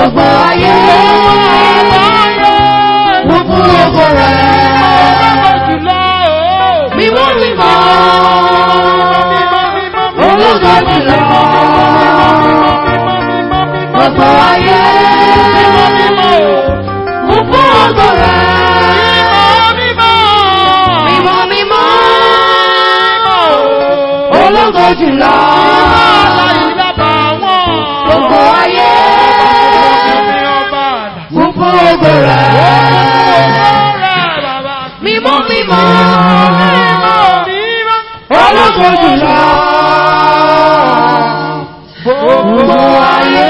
gbogbo ayé. Mo fún ògo rẹ̀. Mímọ́ mímọ́. Ológo jùlọ. Gbogbo ayé. Mo fún ògo rẹ̀. Mímọ́ mímọ́. Ológo jùlọ. Gbogbo ayé. Mo fún ògo rẹ̀. Mímọ́ mímọ́. Ológo jùlọ. Gbogbo ayé.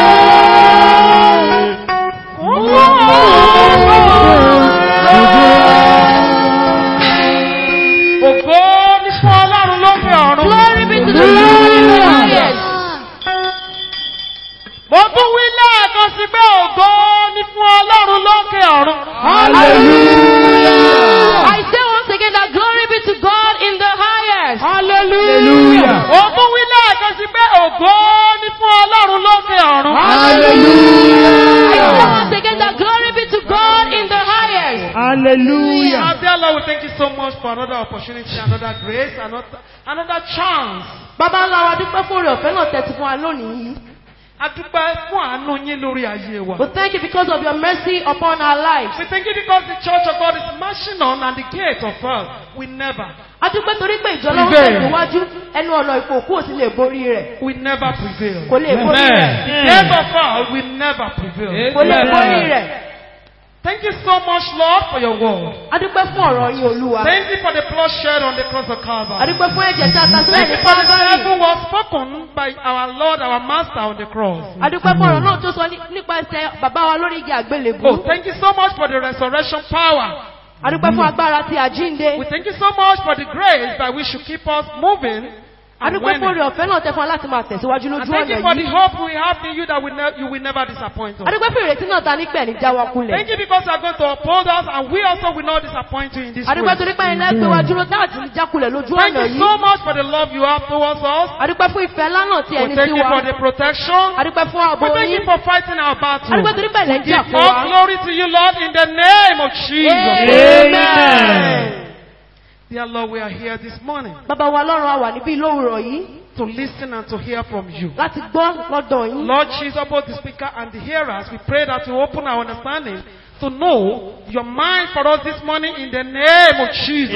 Ògo ní fún Ọlọ́run lókè ọ̀run. Glory be to the Lord in the highest. Mo tún wí lẹ́ẹ̀kan sí pé ògo ní fún Ọlọ́run lókè ọ̀run. Hallelujah. I say once again that glory be to God in the highest. Hallelujah. Mo tún wí lẹ́ẹ̀kan sí pé ògo ní fún Ọlọ́run lókè ọ̀run. I say once again that glory be to God in the highest. Hallelujah. Our dear Lord, we thank you so much for another opportunity, another grace, another, another chance. Bàbá ńlá wa dúpẹ́ fún oore ọ̀fẹ́ náà tẹ̀sí fún wa lónìí. A dúpẹ́ fún àánú yín lórí ayé wa. We thank you because of your mercy upon our lives. We thank you because the church of God is marching on and the gate of hell will never, A dúpẹ́ torí pé ìjọ lọ́wọ́ Prevail. tẹ̀síwájú ẹnu ọ̀nà ìkòkú ò sì lè borí rẹ̀. will never prevail. Kò lè borí rẹ̀. The gate of hell will never prevail. Kò lè borí rẹ̀. Thank you so much, Lord, for your word. A dúpẹ́ fún ọ̀rọ̀ yín olúwa. Thank you for the blood shed on the cross of A Calvary. dúpẹ́ fún ẹ̀jẹ̀ tí a ta sílẹ̀ Thank ní you for the Calvary. heaven was spoken by our Lord, our Master on the cross. A dúpẹ́ fún ọ̀rọ̀ náà tó sọ ní- nípasẹ̀ bàbá wa lórí igi àgbélébú. Oh, thank you so much for the resurrection power. A dúpẹ́ fún agbára ti àjínde. We thank you so much for the grace by which you keep us moving. A And dúpẹ́ fún winning. oore ọ̀fẹ́ náà tẹ fún wa láti máa tẹ̀síwájú And lójú thank you ọ̀nà for the yìí. hope we have in you that we ne- you will never disappoint us. A dúpẹ́ fún ìrètí náà ta nípẹ̀ ní jáwọ́ kulẹ̀. Thank you because you are going to uphold us and we also will not disappoint you in this A dúpẹ́ way. torí pé ilé gbé wa dúró dáàtì ní jákulẹ̀ lójú Thank ọ̀nà you yìí. so much for the love you have towards us. A dúpẹ́ fún ìfẹ́ lánàá tí We ẹni thank sí you wa. for the protection. A dúpẹ́ fún ààbò We thank yín. you for fighting our A battle. dúpẹ́ torí pé ilẹ̀ ń jà Give fún all wa. glory to you, Lord, in the name of Jesus. Amen. Dear Lord, we are here this morning Bàbá wa lọ́run a wà níbí lówùrọ̀ yìí to listen and to hear from you. láti gbọ́ lọ́dọ̀ yín. Lord Jesus, both the speaker and the hearers, we pray that you open our understanding to know your mind for us this morning in the name of Jesus.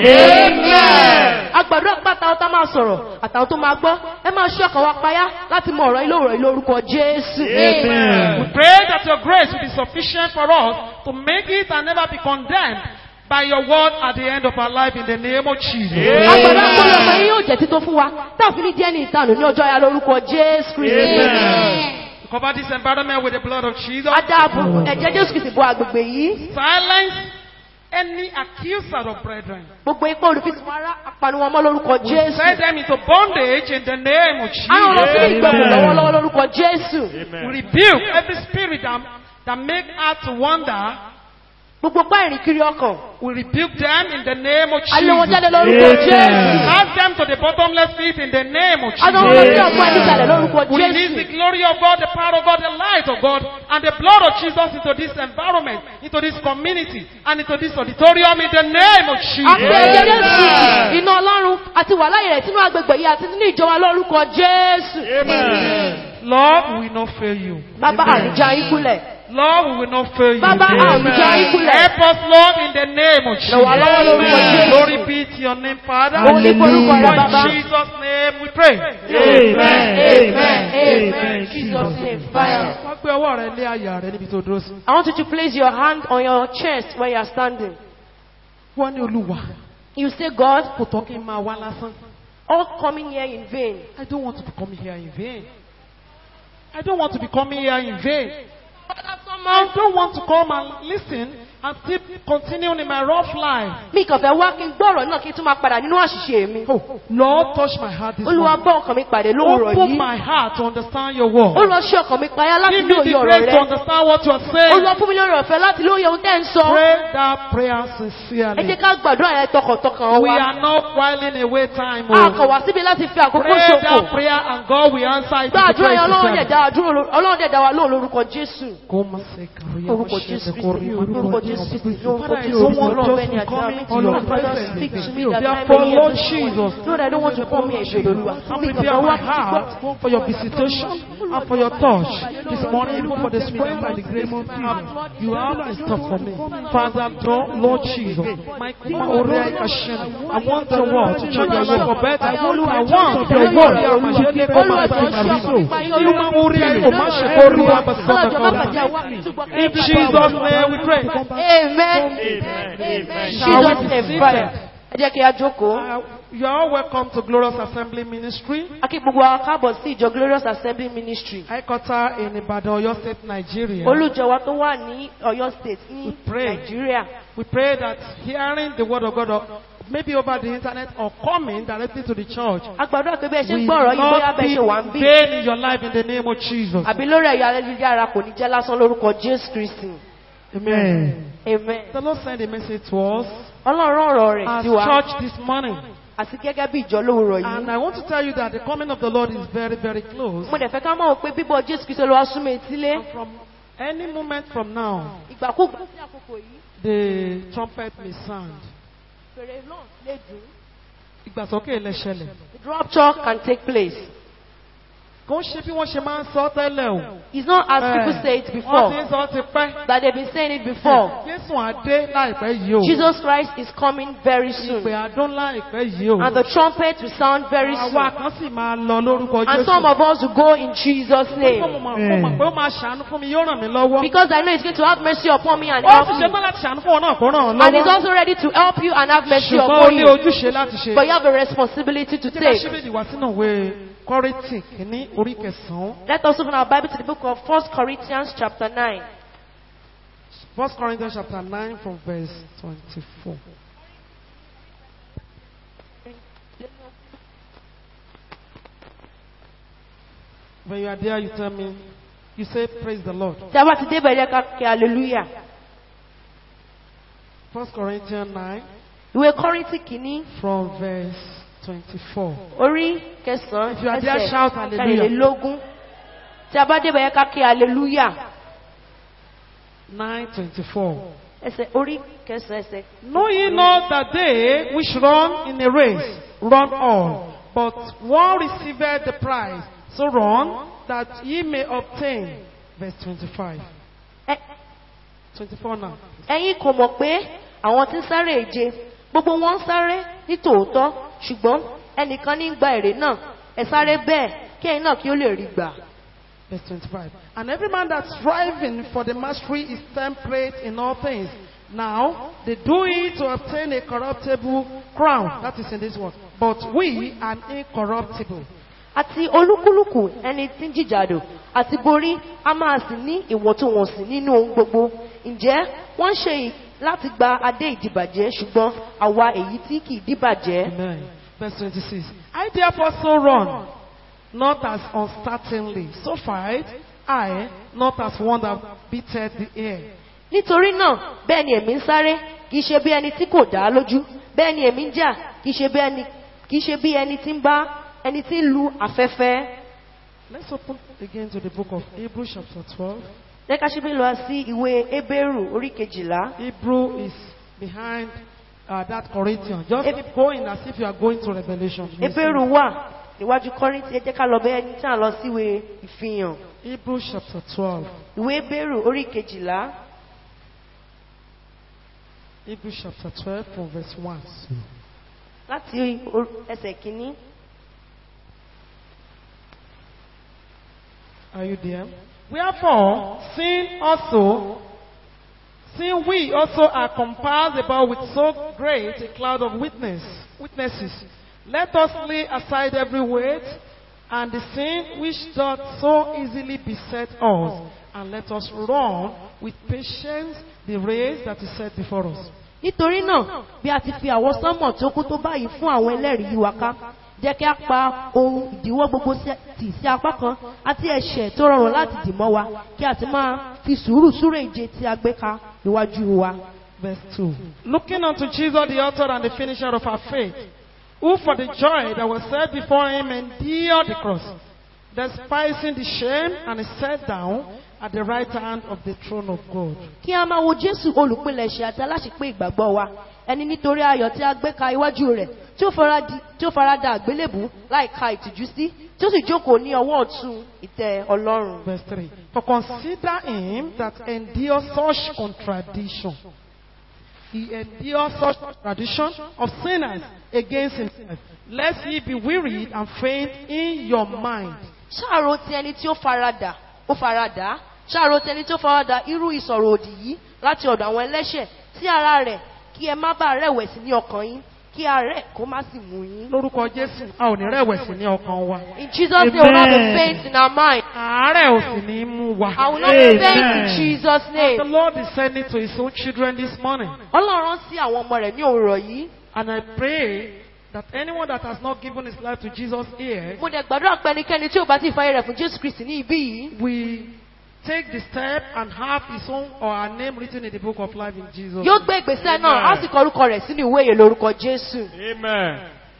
Amen. Agbàdúrà pé àtàwọn tá máa sọ̀rọ̀ àtàwọn tó máa gbọ́ ẹ máa ṣọ́ ọkàn wa payá láti mọ ọ̀rọ̀ ilé ọ̀rọ̀ ilé orúkọ Jésù. We pray that your grace will be sufficient for us to make it and never be condemned by your word at the end of our life in the name of Jesus. Agbàdúrà pé ọmọ yín yóò jẹ́ títọ́ fún wa táàfin ní díẹ̀ ní ìtanù ní ọjọ́ ya lórúkọ Jésù Kristi. Cover this environment with the blood of Jesus. Adáàbò ẹ̀jẹ̀ Jésù Kristi bo àgbègbè yìí. Silence any accuser of brethren. Gbogbo ipá olùfisùn ara apaniwọn mọ́ lórúkọ Jésù. Send them into bondage in the name of Àwọn lọ sí Jesus. ìgbẹ̀kùn lọ́wọ́lọ́wọ́ lórúkọ Jésù. We rebuke every spirit that, that make us to wander. Gbogbo pa ìrìn kiri ọkàn. We rebuke them in the name of Alẹ́ wọn jáde Jesus. lórúkọ Jésù. Cast them to the bottomless pit in the name of Àwọn ọmọ sí Jesus. ọ̀pọ̀ ẹni ìjàlẹ̀ lórúkọ We release the Jésù. glory of God, the power of God, the light of God, and the blood of Jesus into this environment, into this community, and into this auditorium in the name of Àpè Jesus. ẹ̀jẹ̀ Jésù. Iná Ọlọ́run àti wà láyé rẹ̀ sínú agbègbè yìí àti nínú ìjọba lórúkọ Jésù. Lord, we will not fail you. Bàbá àrùjá ikúlẹ̀. Lord, we will not fail you. Bàbá àrùjá ikúlẹ̀. Help us, Lord, in the name of Jesus. Lọ́wọ́ lọ́wọ́ lórúkọ Jésù. Glory be to your name, Father. Òun ní forúkọ rẹ̀ bàbá. In Jesus' name we pray. Amen. Amen. Amen. Jesus name fire. Wọ́n gbé ọwọ́ rẹ lé àyà rẹ níbi tó dúró sí. I want you to place your hand on your chest when you are standing. Wọ́n ní Olúwa. You say, God, Kò tọ́ kí n máa wá lásán. all coming here in vain. I don't want to be coming here in vain. I don't want to be coming here in vain. I don't want to come and listen and still continuing in my rough life. mi kàn fẹ́ wá kí n gbọ́rọ̀ náà kí n tún máa padà nínú àṣìṣe mi. Oh, Lord, touch my heart this olúwa morning. bá ọkàn mi pàdé lówùrọ̀ Open yìí. my heart to understand your word. ó lọ ṣe ọkàn mi payá láti Give me lóye the ọ̀rọ̀ grace to rẹ. understand what you are ó saying. lọ fún mi lórí ọ̀fẹ́ láti lóye ohun tẹ́ ń sọ. Pray that prayer ẹ jẹ́ sincerely. ká gbàdúrà yẹn tọkàntọkàn We wa. are not whiling away time. a kàn Oh. wá síbi láti fi àkókò Pray ṣòfò. that prayer and God will answer it. gbàdúrà yẹn ọlọ́run dẹ̀ Orúkọ dá wa dúró lórí- ọlọ́run dẹ̀ dá wa lóhùn lórúkọ jésù. orúkọ jésù kristi orúkọ jésù kristi orúkọ jésù kristi ọlọ́run bẹ́ẹ̀ ni àdúrà mi ti lọ father speak to me that I Therefore, may hear Lord this Jesus, morning. Lord I don't want to come here ìṣòro I mi kàn prepare fẹ́ wá my kí n gbọ́. heart for your visitation and for your touch this morning, even for the strength and the grace of Jesus. You have in store for me. Father, Lord Jesus, my I want your word to change your life for better. I want your word to change your life for better. In Jesus' name we pray. Amen. Amen. Jesus name fire. Ẹ jẹ́ kí a jókòó. Uh, you are all welcome to Glorious Assembly Ministry, A kí gbogbo wa káàbọ̀ sí ìjọ Glorious Assembly Ministry. headquarter in Ibadan, Oyo State, Nigeria. Olùjọ wa tó wà ní Ọ̀yọ́ State ní pray. Nàìjíríà. We pray that hearing the word of God, or maybe over the internet or coming directly to the church, A gbàdúrà pé bẹ́ẹ̀ ṣe ń will gbọ́ ọ̀rọ̀ yìí bóyá not bẹ́ẹ̀ be ṣe wà ń in bí. vain in your life in the name of Jesus. Àbí lórí ẹ̀yà ayélujára kò ní jẹ́ lásán lórúkọ Jésù Kristi. Amen. Amen. The Lord sent a message to us Ọlọ́run ọ̀rọ̀ rẹ̀ as sí wa. church this morning. Àti gẹ́gẹ́ bí ìjọ lówùrọ̀ And yìí. I want to tell you that the coming of the Lord is very, very close. Mo dẹ̀ fẹ́ ká mọ̀ pé bíbọ̀ Jésù Kristi ló wá súnmọ́ etílé. And from any moment from now, Ìgbàkúgbà sí àkókò yìí. the trumpet may sound. Fèrè náà lè dùn. Ìgbàsókè lè ṣẹlẹ̀. The rapture can take place. Kò ń ṣe bí wọ́n ṣe máa ń sọ tẹ́lẹ̀ o. It's not as Eh, people say it Wọ́n ti before. ń sọ ti pẹ́. That they've been saying it before. Jésù àdé láìpẹ́ yìí o. Jesus Christ is coming very soon. Ìpè àdún láìpẹ́ yìí o. And the trumpet will sound very soon. Àwa kan sì máa lọ lórúkọ And Jésù. some of us will go in Jesus' Mo name. mọ̀ mo mọ̀ pé ó máa ṣàánú fún mi, yóò ràn mí lọ́wọ́. Because I know He's going to have mercy upon me and Ó help sì me. ṣetán láti ṣàánú fún ọ náà kó ràn ọ́ And He's lọ́wọ́. also ready to help you and have mercy Ṣùgbọ́n ó upon ní you. ojúṣe láti ṣe. But you have a responsibility to Jẹ́ ká take. ṣíbìdì wá sínú ìwé Kọ́rìntì kìíní orí kẹsàn-án. Let us open our Bible to the book of 1 Corinthians chapter 9. First Corinthians chapter nine from verse twenty-four. When you are there, you tell me, you say, Praise the Lord. Tí a bá ti dé bẹ̀rẹ̀ ká kí hallelujah. First Corinthians 9 Ìwé Kọ́ríńtì kìíní from verse 24. orí If you kẹsàn-án are there, shout hallelujah. kẹrìnlélógún. Tí a bá dé bẹ̀rẹ̀ ká kí hallelujah. 9:24. Ẹsẹ̀ orí kẹsàn-án ẹsẹ̀. Know ye not that they which run in a race run all, but one receiveth the prize. So run that ye may obtain. Verse 25. Ẹ- 24 now. Ẹ̀yin kò mọ̀ pé àwọn tí ń sáré ìje gbogbo wọn ń sáré ní tòótọ́ ṣùgbọ́n ẹnìkan ní gba èrè náà ẹ sáré bẹ́ẹ̀ kí ẹ̀yin náà kí ó lè rí gbà. Verse 25. And every man that's striving for the mastery is temperate in all things. Now, they do it to obtain a corruptible crown. That is in this one. But we an incorruptible. Àti olúkúlùkù ẹni tí ń jìjàdò àti borí a máa sì ní ìwọ̀ntúnwọ̀nsì nínú ohun gbogbo. Ǹjẹ́ wọ́n ń ṣe yìí láti gba adé ìdìbàjẹ́ ṣùgbọ́n àwa èyí tí kì í dìbàjẹ́. Amen. Verse 26. I therefore so run, not as uncertainly. So fight I, not as one that beateth the air. Nítorí náà bẹ́ẹ̀ ni èmi ń sáré kì í ṣe bí ẹni tí kò dá lójú bẹ́ẹ̀ ni èmi ń jà kì í ṣe bí ẹni kì í ṣe bí ẹni tí ń bá ẹni tí ń lu afẹ́fẹ́. Let's open again to the book of Hebrews chapter 12. Jẹ́ ká ṣíbí lọ sí ìwé Hébérù orí kejìlá. Hebrew is behind uh, that Corinthian. Just keep going as if you are going to Revelation. You see. Hébérù wà níwájú Kọ́ríńtì ẹ jẹ́ ká lọ bẹ́ẹ̀ ní tí à ń lọ síwé ìfihàn. Hebrews chapter 12. Ìwé Hébérù orí kejìlá Hebrews chapter 12 from verse 1. láti or- ẹsẹ̀ kìíní. Are you there? Wherefore, sin also, sin we also are compassed about with so great a cloud of witness, witnesses. Let us lay aside every weight and the sin which doth so easily beset us, and let us run with patience the race that is set before us. nítorí náà bí a ti fi àwọn sánmọ̀ tó kú tó báyìí fún àwọn ẹlẹ́rìí yìí wá ká jẹ́ kí a pa ohun ìdíwọ́ gbogbo sí- tì sí apá kan àti ẹ̀ṣẹ̀ tó rọrùn láti dì mọ́ wa kí a ti máa fi sùúrù súré ìje tí a gbé ka níwájú wa. Verse 2. Looking unto Jesus, the author and the finisher of our faith, who for the joy that was set before him endured the cross, despising the shame, and is set down at the right hand of the throne of God. kí a máa wo jésù olùpilẹ̀ṣẹ̀ àti aláṣepé ìgbàgbọ́ wa ẹni nítorí ayọ̀ tí a gbé ka iwájú rẹ̀ tí ó fara di- tí ó fara da àgbélébù láì ka ìtìjú sí tí ó sì jókòó ní ọwọ́ ọ̀tún ìtẹ́ ọlọ́run. Verse 3. For consider him that endures such contradiction. He endures such contradiction of sinners against himself, lest ye be wearied and faint in your mind. ṣáàrò ti ẹni tí ó farada ó farada ṣáàrò ti ẹni tí ó farada irú ìsọ̀rọ̀ òdì yìí láti ọ̀dọ̀ àwọn ẹlẹ́ṣẹ̀ sí ara rẹ̀ kí ẹ má bàa rẹ̀wẹ̀sì ní ọkàn yín kí àárẹ̀ kó má sì mú yín. Lórúkọ Jésù, a ò ní rẹ̀wẹ̀sì ní ọkàn wa. In Jesus' name, we will not be Amen. faint in our mind. Àárẹ̀ ò sì ní mú wa. I will not be faint in Amen. Jesus' The name. Lord is sending to his own children this morning. Ọlọ́run sí àwọn ọmọ rẹ̀ ní òwúrọ̀ yìí. And I pray that anyone that has not given his life to Jesus here Mo dẹ̀ gbàdúrà pé ẹnikẹ́ni tí ò bá ti fàyè rẹ̀ fún Jésù Kristì ní ibí yìí. we take the step and have his own or our name written in the book of life in Jesus. Yóò gbé ìgbésẹ̀ náà, á sì kọ orúkọ rẹ̀ sínú ìwé ìyè lórúkọ Jésù. Amen.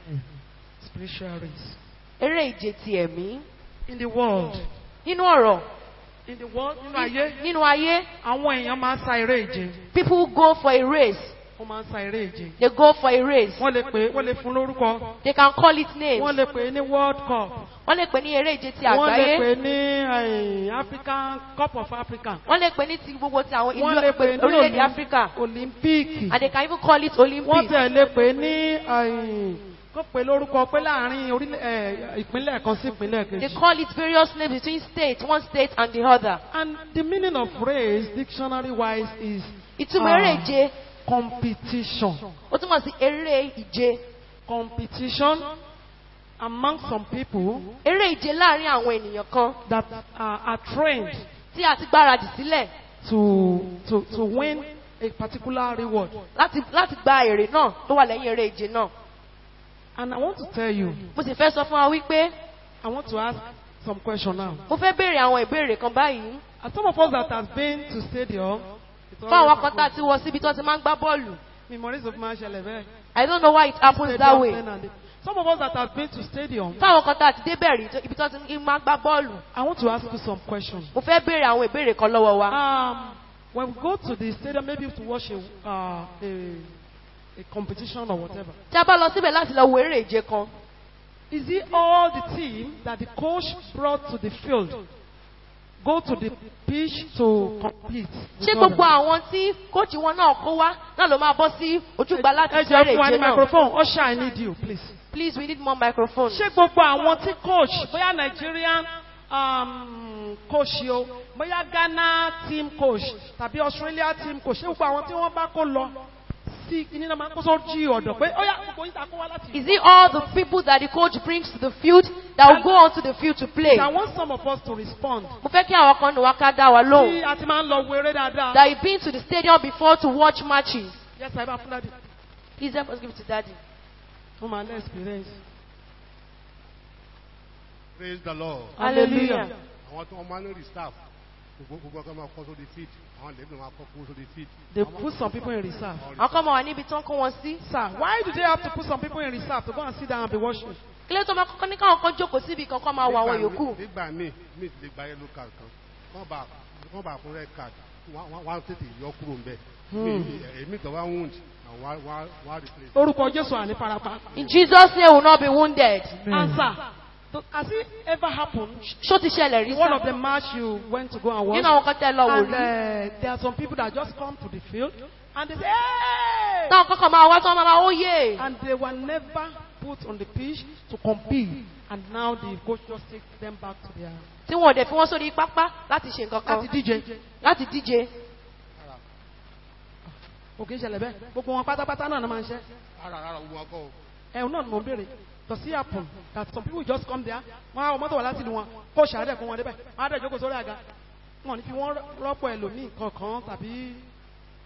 Spiritual race. Eré ìje ti ẹ̀mí. In the world, Nínú ọ̀rọ̀, in the world, nínú ayé, nínú ayé, àwọn èèyàn máa ń sa eré ìje. people go for a race. Wọ́n máa ń sa eré ìje. They go for a race. Wọ́n lè pè é, wọ́n lè fún lórúkọ. They can call it names. Wọ́n lè pè é ní World Cup. Wọ́n lè pè ní eré ìje ti Wọ́n lè pè àgbáyé. é ní eh, African Cup of Africa. Wọ́n lè pè ní ti gbogbo ti àwọn Wọ́n lè pè é ìlú ní orílẹ̀-èdè Olymp- Áfíríkà. Olympic. And they can even call it Wọ́n Olympics. tẹ̀ lè pè é ní eh, kó pè lórúkọ pé láàrin orílẹ̀- eh, ìpínlẹ̀ kan sí ìpínlẹ̀ They kejì. call it various names between states, one state and the other. And the meaning of race, dictionary wise, is Ìtumọ̀ Ah. eré ìje, competition. ó túmọ̀ sí eré ìje. Competition among some people Eré ìje láàrin àwọn ènìyàn kan that are, are trained tí a ti gbáradì sílẹ̀ to, to, to win a particular reward. láti láti gba èrè náà tó wà lẹ́yìn eré ìje náà. And I want to tell you, Mo sì fẹ́ sọ fún wa wípé I want to ask some question now. mo fẹ́ béèrè àwọn ìbéèrè kan báyìí. As some of us that have been to stadium, it's Fún àwọn always kan tá a ti wọ síbi tí wọ́n ti máa ń gbá bọ́ọ̀lù. memories of man shall ever. I don't know why it happens that way. Stadium, and- Some of us that have been to stadium, Fún àwọn kan tá a ti débẹ̀ rí tó- ibi tí wọ́n ti máa ń gbá bọ́ọ̀lù. I want to ask you some questions. Mo fẹ́ béèrè àwọn ìbéèrè kan lọ́wọ́ wa. Um, when we go to the stadium, maybe to watch a, uh, a, a competition or whatever, Tí a bá lọ síbẹ̀ láti lọ wo eré ìje kan, is it all the team that the coach brought to the field go to the pitch to compete? with ṣé gbogbo others? àwọn tí kóòtù wọn náà kó wá náà ló máa bọ́ sí ojúgbà láti Ẹ ṣe jẹ́ eré fún wa ní ìje náà? microphone. Usher, I need you, please. Please, we need more microphone. ṣé gbogbo àwọn tí coach bóyá Nigerian um, coach yìí o bóyá Ghana team coach tàbí Australia team coach ṣé gbogbo àwọn tí wọ́n bá kó lọ sí kíní náà máa ń kó sójú ọ̀dọ̀ pé ó yá gbogbo yín ta kó wá láti. Is it all the people that the coach brings to the field that will go onto the field to play? I want some of us to respond. Mo fẹ́ kí àwọn kan nù wá ká dá wa tí lóhùn. a ti máa ń lọ wo eré dáadáa. That you been to the stadium before to watch matches. yes I bá fún dáàdi. Please help us give it to daddy. mo máa lé experience. praise the lord. Hallelujah. àwọn tí wọ́n máa ń rí staff gbogbo gbogbo ọkọ máa kọ́ sórí feed àwọn lẹ́gbẹ̀ẹ́ máa kọ́ kó sórí feed. they put some people in reserve. Àwọn kan máa wà níbi tí wọ́n kó wọn sí. sir why do they have to put some people in reserve to go and sit down and be watching. Kílé tó máa kọ́kọ́ ní káwọn kan jókòó síbi kan kọ́ máa wọ àwọn Nígbà yòókù. míì- nígbà míì míì ti lè gba yellow card kan wọ́n bá wọ́n bá fún red card wọ́n wọ́n- wọ́n á tètè yọ kúrò ń bẹ̀. èmi kan wá wound àwọn wá wá wá replace. orúkọ Jésù àní farapa. In Jesus' name will not be wounded. answer. So, has it ever happened Ṣó ti ṣẹlẹ̀ rí one of sá? the match you went to go and watch. Nínú àwọn kan tẹ́ lọ wò and rí. uh, there are some people that just come to the field and they say, hey! Táwọn kankan máa wá tí wọ́n máa máa ó yé. And they were never put on the pitch to compete. And now the coach just takes them back to their Tí wọn ò dẹ̀ fi wọ́n sórí pápá láti ṣe nǹkan kan. láti díje. Láti díje. Òkè ìṣẹ̀lẹ̀ bẹ́ẹ̀. Gbogbo wọn pátápátá náà ni máa ń ṣe. ara ara wọn kọ́ o. Ẹ̀hún náà ni mo ń béèrè. Does it happen that some people just come there? Wọ́n á wọ mọ́tò wá láti ìlú wọn. Kóòṣì àádẹ́ kó wọn débẹ̀. Wọ́n á dẹ̀ jókòó sórí àga. Wọ́n ò ní fi wọ́n rọ́pò ẹlòmíì kankan tàbí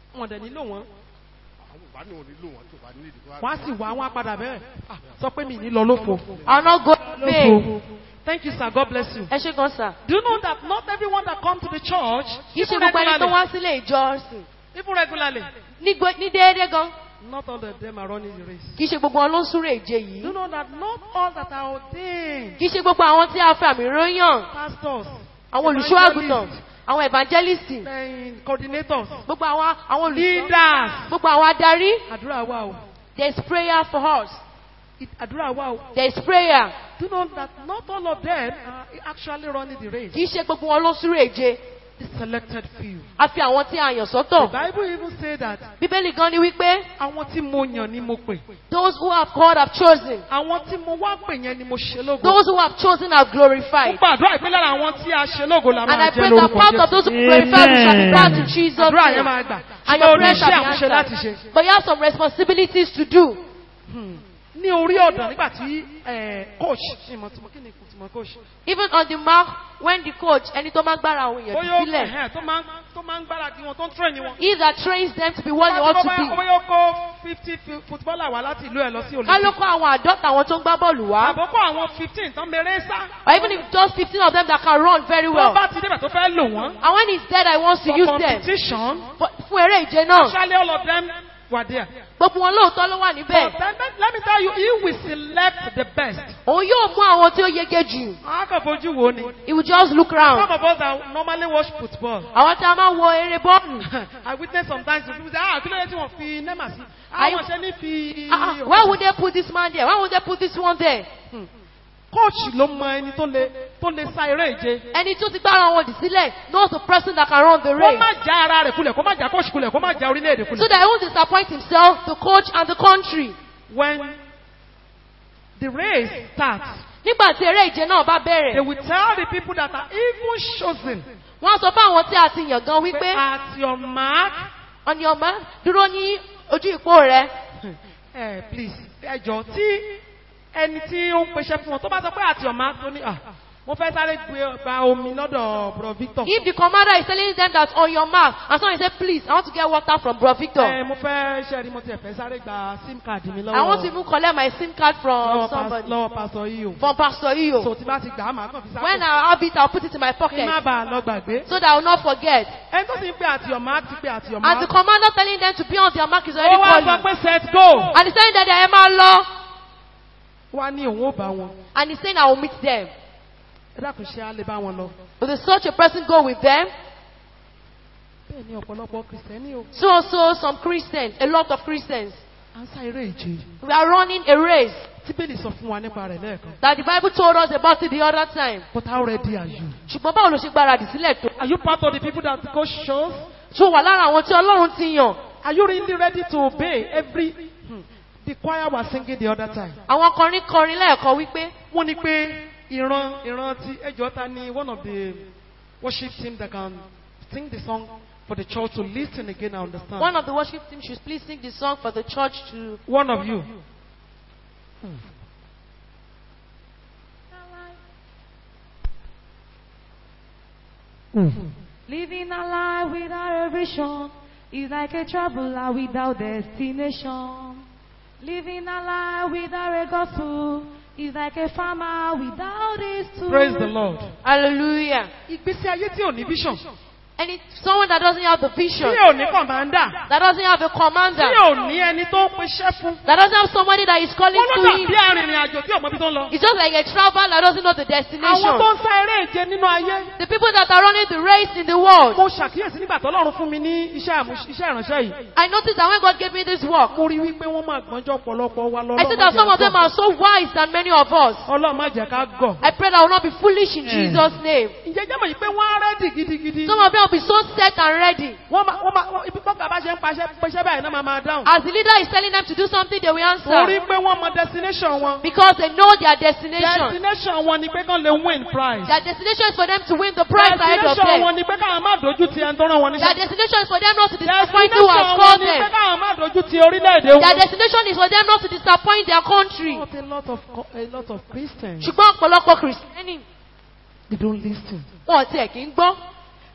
wọn dẹ̀ nílò wọn àwọn ìbá ní wọn nílò wọn tó bá ní ìdí tó wọ́n á sì wá wọn á padà bẹ́ẹ̀ Ah, sọ pé mi ní lọ lófo. I'll not go in vain. lófo. thank you sir god bless you. Ẹ ṣe gan sà. do you know that not everyone that come to the church Kì í ṣe even gbogbo ẹni tó regularly wá sílé ìjọsìn. even regularly Ní gbé- ní déédéé gan. not all of them are running the race. Kì í ṣe gbogbo wọn ló ń súré ìje do you yìí. know that not all that are ordained Kì í ṣe gbogbo àwọn tí a fẹ́ àmì ròyàn. pastors Àwọn olùṣọ́ àgùntàn. Àwọn evangelists. and coordinators Gbogbo àwọn àwọn olùṣọ́. leaders Gbogbo àwọn adarí. àdúrà wa o There is prayer for us. It- àdúrà wa o There is prayer. do you know that not all of them are actually running the race. Kì í ṣe gbogbo wọn ló ń súré ìje. the selected few. A fi àwọn tí a yàn the sọ́tọ̀. bible even say that Bíbélì gan ni wípé àwọn tí mo yàn ni mo pè those who have called have chosen. àwọn tí mo wá pè yẹn ni mo ṣe lógo. Those who have chosen have mo glorified. gbàdúrà ìpínlẹ̀ lára àwọn tí a ṣe lógo la And máa I jẹ́ pray that lórúkọ part of those who Jésù. glorify we shall be glad to Jesus. àdúrà yẹn name. máa gbà And ṣùgbọ́n your o ní prayer iṣẹ́ shall be àmúṣe láti answered. ṣe. But you have some responsibilities to do. ní orí ọ̀dàn nígbà tí eh, coach ìmọ̀ tí mo kí ni ìmọ̀ coach. Even on the mark, when the coach, ẹni tó máa ń gbára àwọn èèyàn bóyá ó sílẹ̀, ẹ̀hẹ́n tó máa ń tó máa ń gbáradì wọn tó ń train wọn. he that trains them to be what they ought to be. bóyá ó kó fifty footballer wá láti ìlú ẹ̀ lọ sí Ká ló olùkọ́. kọ́ àwọn àádọ́ta àwọn tó ń gbá bọ́ọ̀lù wá. àbókò àwọn fifteen tán mèrè sá. Or even if just fifteen of them that can run very tó well. bá ti débẹ̀ tó fẹ́ lò wọ́n. And when he's dead, I want to for use them. competition. For- Fún eré ìje náà. Actually, all of them were there. Gbogbo wọn lóòótọ́ ló wà But níbẹ̀. then, then, let me tell you, he will select the best. Òun yóò mú àwọn tí ó yege jù. A kàn fojú wo ni. He will just look Some round. of us that normally watch football. Àwọn tí a máa ń wo eré bọ́ọ̀lù. I witness sometimes people say, ah, kí ló dé tí wọ́n fi Nema sí? Are you- Àwọn ṣe ní fi. Ah, ah, Why would they put this man there? Why would they put this one there? Coach ló mọ ẹni tó lè tó lè sa eré ìje. Ẹni tó ti gbára wọn dì sílẹ̀ knows the person that can run the Kó race. má já ara rẹ̀ kulẹ̀, kó má já coach kulẹ̀, kó má já orílẹ̀-èdè So kulẹ̀. that he won't disappoint himself, the coach and the country. When the race starts, Nígbà tí eré ìje náà bá they bẹ̀rẹ̀, will tell the people that are even chosen, wọ́n á sọ fún àwọn tí a ti yàn gan wípé at your mark, ọ̀nì ọ̀má dúró ní ojú ìpó rẹ̀. Eh, please, ẹjọ́ tí ẹni tí ó ń pèsè fún wọn tó bá sọ pé àti ọ̀ma tó ní à mo fẹ́ sáré gbé gba omi lọ́dọ̀ bro Victor. If the commander is telling them that on your mark, and someone say, please, I want to get water from Bro Victor. Eh, mo fẹ́ ṣe rí mo tiẹ̀ fẹ́ sáré gba sim card mi I want to lọ́wọ́ even collect my SIM card from lọ́wọ́ pas- somebody. lọ́wọ́ pásọ yìí o. From Pastor So Iyo. tí bá ti gbà á màá kàn fi When sápò. I have it, I'll put it in my Kí pocket. má bàa lọ gbàgbé. So that I will not forget. Ẹni tó sì ń pè àti ọ̀ma ti pè àti ọ̀ma. And the commander telling them to be on their mark is Ó already wá sọ calling. pé set go. And he's saying that they are lọ. Wá ní òun ó bá wọn. And he's saying I will meet them. Ẹ dákun ṣe á lè bá wọn lọ. Will such a person go with them? Bẹ́ẹ̀ ni ọ̀pọ̀lọpọ̀ Kìrìsìtẹ́nì o. So also some Christians, a lot of Christians, À ń sá eré ìje. we are running a race Tí Bẹ́ẹ̀ni sọ fún wa nípa rẹ̀ lẹ́ẹ̀kan. that the Bible told us about it the other time. But how ready are you? Ṣùgbọ́n báwo ló ṣe gbáradì sílẹ̀ tó? Are you part of the people that God shows? Ṣó wà lára àwọn tí Ọlọ́run ti yàn? Are you really ready to obey every? Hmm. The choir was singing the other time. Àwọn kọrin kọrin lẹ́ẹ̀kan wípé Wọ́n ní pé ìran ìran ti ẹjọ́ ta ni one of the worship team that can sing the song for the church to listen again and understand. one of the worship team should please sing the song for the church to. One of you. Living a life without a vision is like a traveler without destination. Living a life without a gospel is like a farmer without his tools. Praise the Lord. Hallelujah. Ìgbésí ayé tí ò ní vision. And it's someone that doesn't have the vision, Tí ò ní commander. that doesn't have a Tí commander, ò ní ẹni tó ń peṣẹ́ fún. that doesn't have somebody that is calling Wọ́n ló to dàbí him. arìnrìn àjò tí ò mọ ibi tó ń lọ. It's just like a traveler that doesn't know the Àwọn tó destination. ń sá eré ìje nínú ayé. The people that are running the race in the world. Mo ṣàkíyèsí nígbà tó lọ́run fún mi ní iṣẹ́ àmú- iṣẹ́ ìránṣẹ́ yìí. I noticed that when God gave me this work, Mo rí wípé wọ́n máa gbọ́njọ́ ọ̀pọ̀lọpọ̀ wa lọ. I see that some of them are so wise than many of us. Ọlọ́run má jẹ́ ká gọ̀. I pray that I will not be foolish in Jesus' name. Ǹjẹ́ jẹ́ mọ̀ yìí pé wọ́n á rẹ́dì gidigidi. Some of them will be so set and ready. Wọ́n máa wọ́n máa wọ́n- ibi tọ́ka bá ṣe ń paṣẹ pẹ́ṣẹ́ báyìí náà máa máa dáhùn. As the leader is telling them to do something, they will Torí answer. pé wọ́n mọ destination wọn. Because they know their destination. Destination wọn ni pé kán lè win prize. Their destination is for them to win the prize ahead of Destination wọn them. ni pé káwọn má dojú ti ẹni tó rán wọn Their níṣẹ́. destination is for them not to disappoint who has Destination wọn called ni pé them. káwọn má dojú ti orílẹ̀-èdè Their wọn. destination is for them not to disappoint their country. Not a lot of co- a lot of Christians. ṣùgbọ́n ọ̀pọ̀lọpọ̀ kìrìsìtẹ́nì They don't listen. wọn ò tiẹ̀ kì í gbọ́.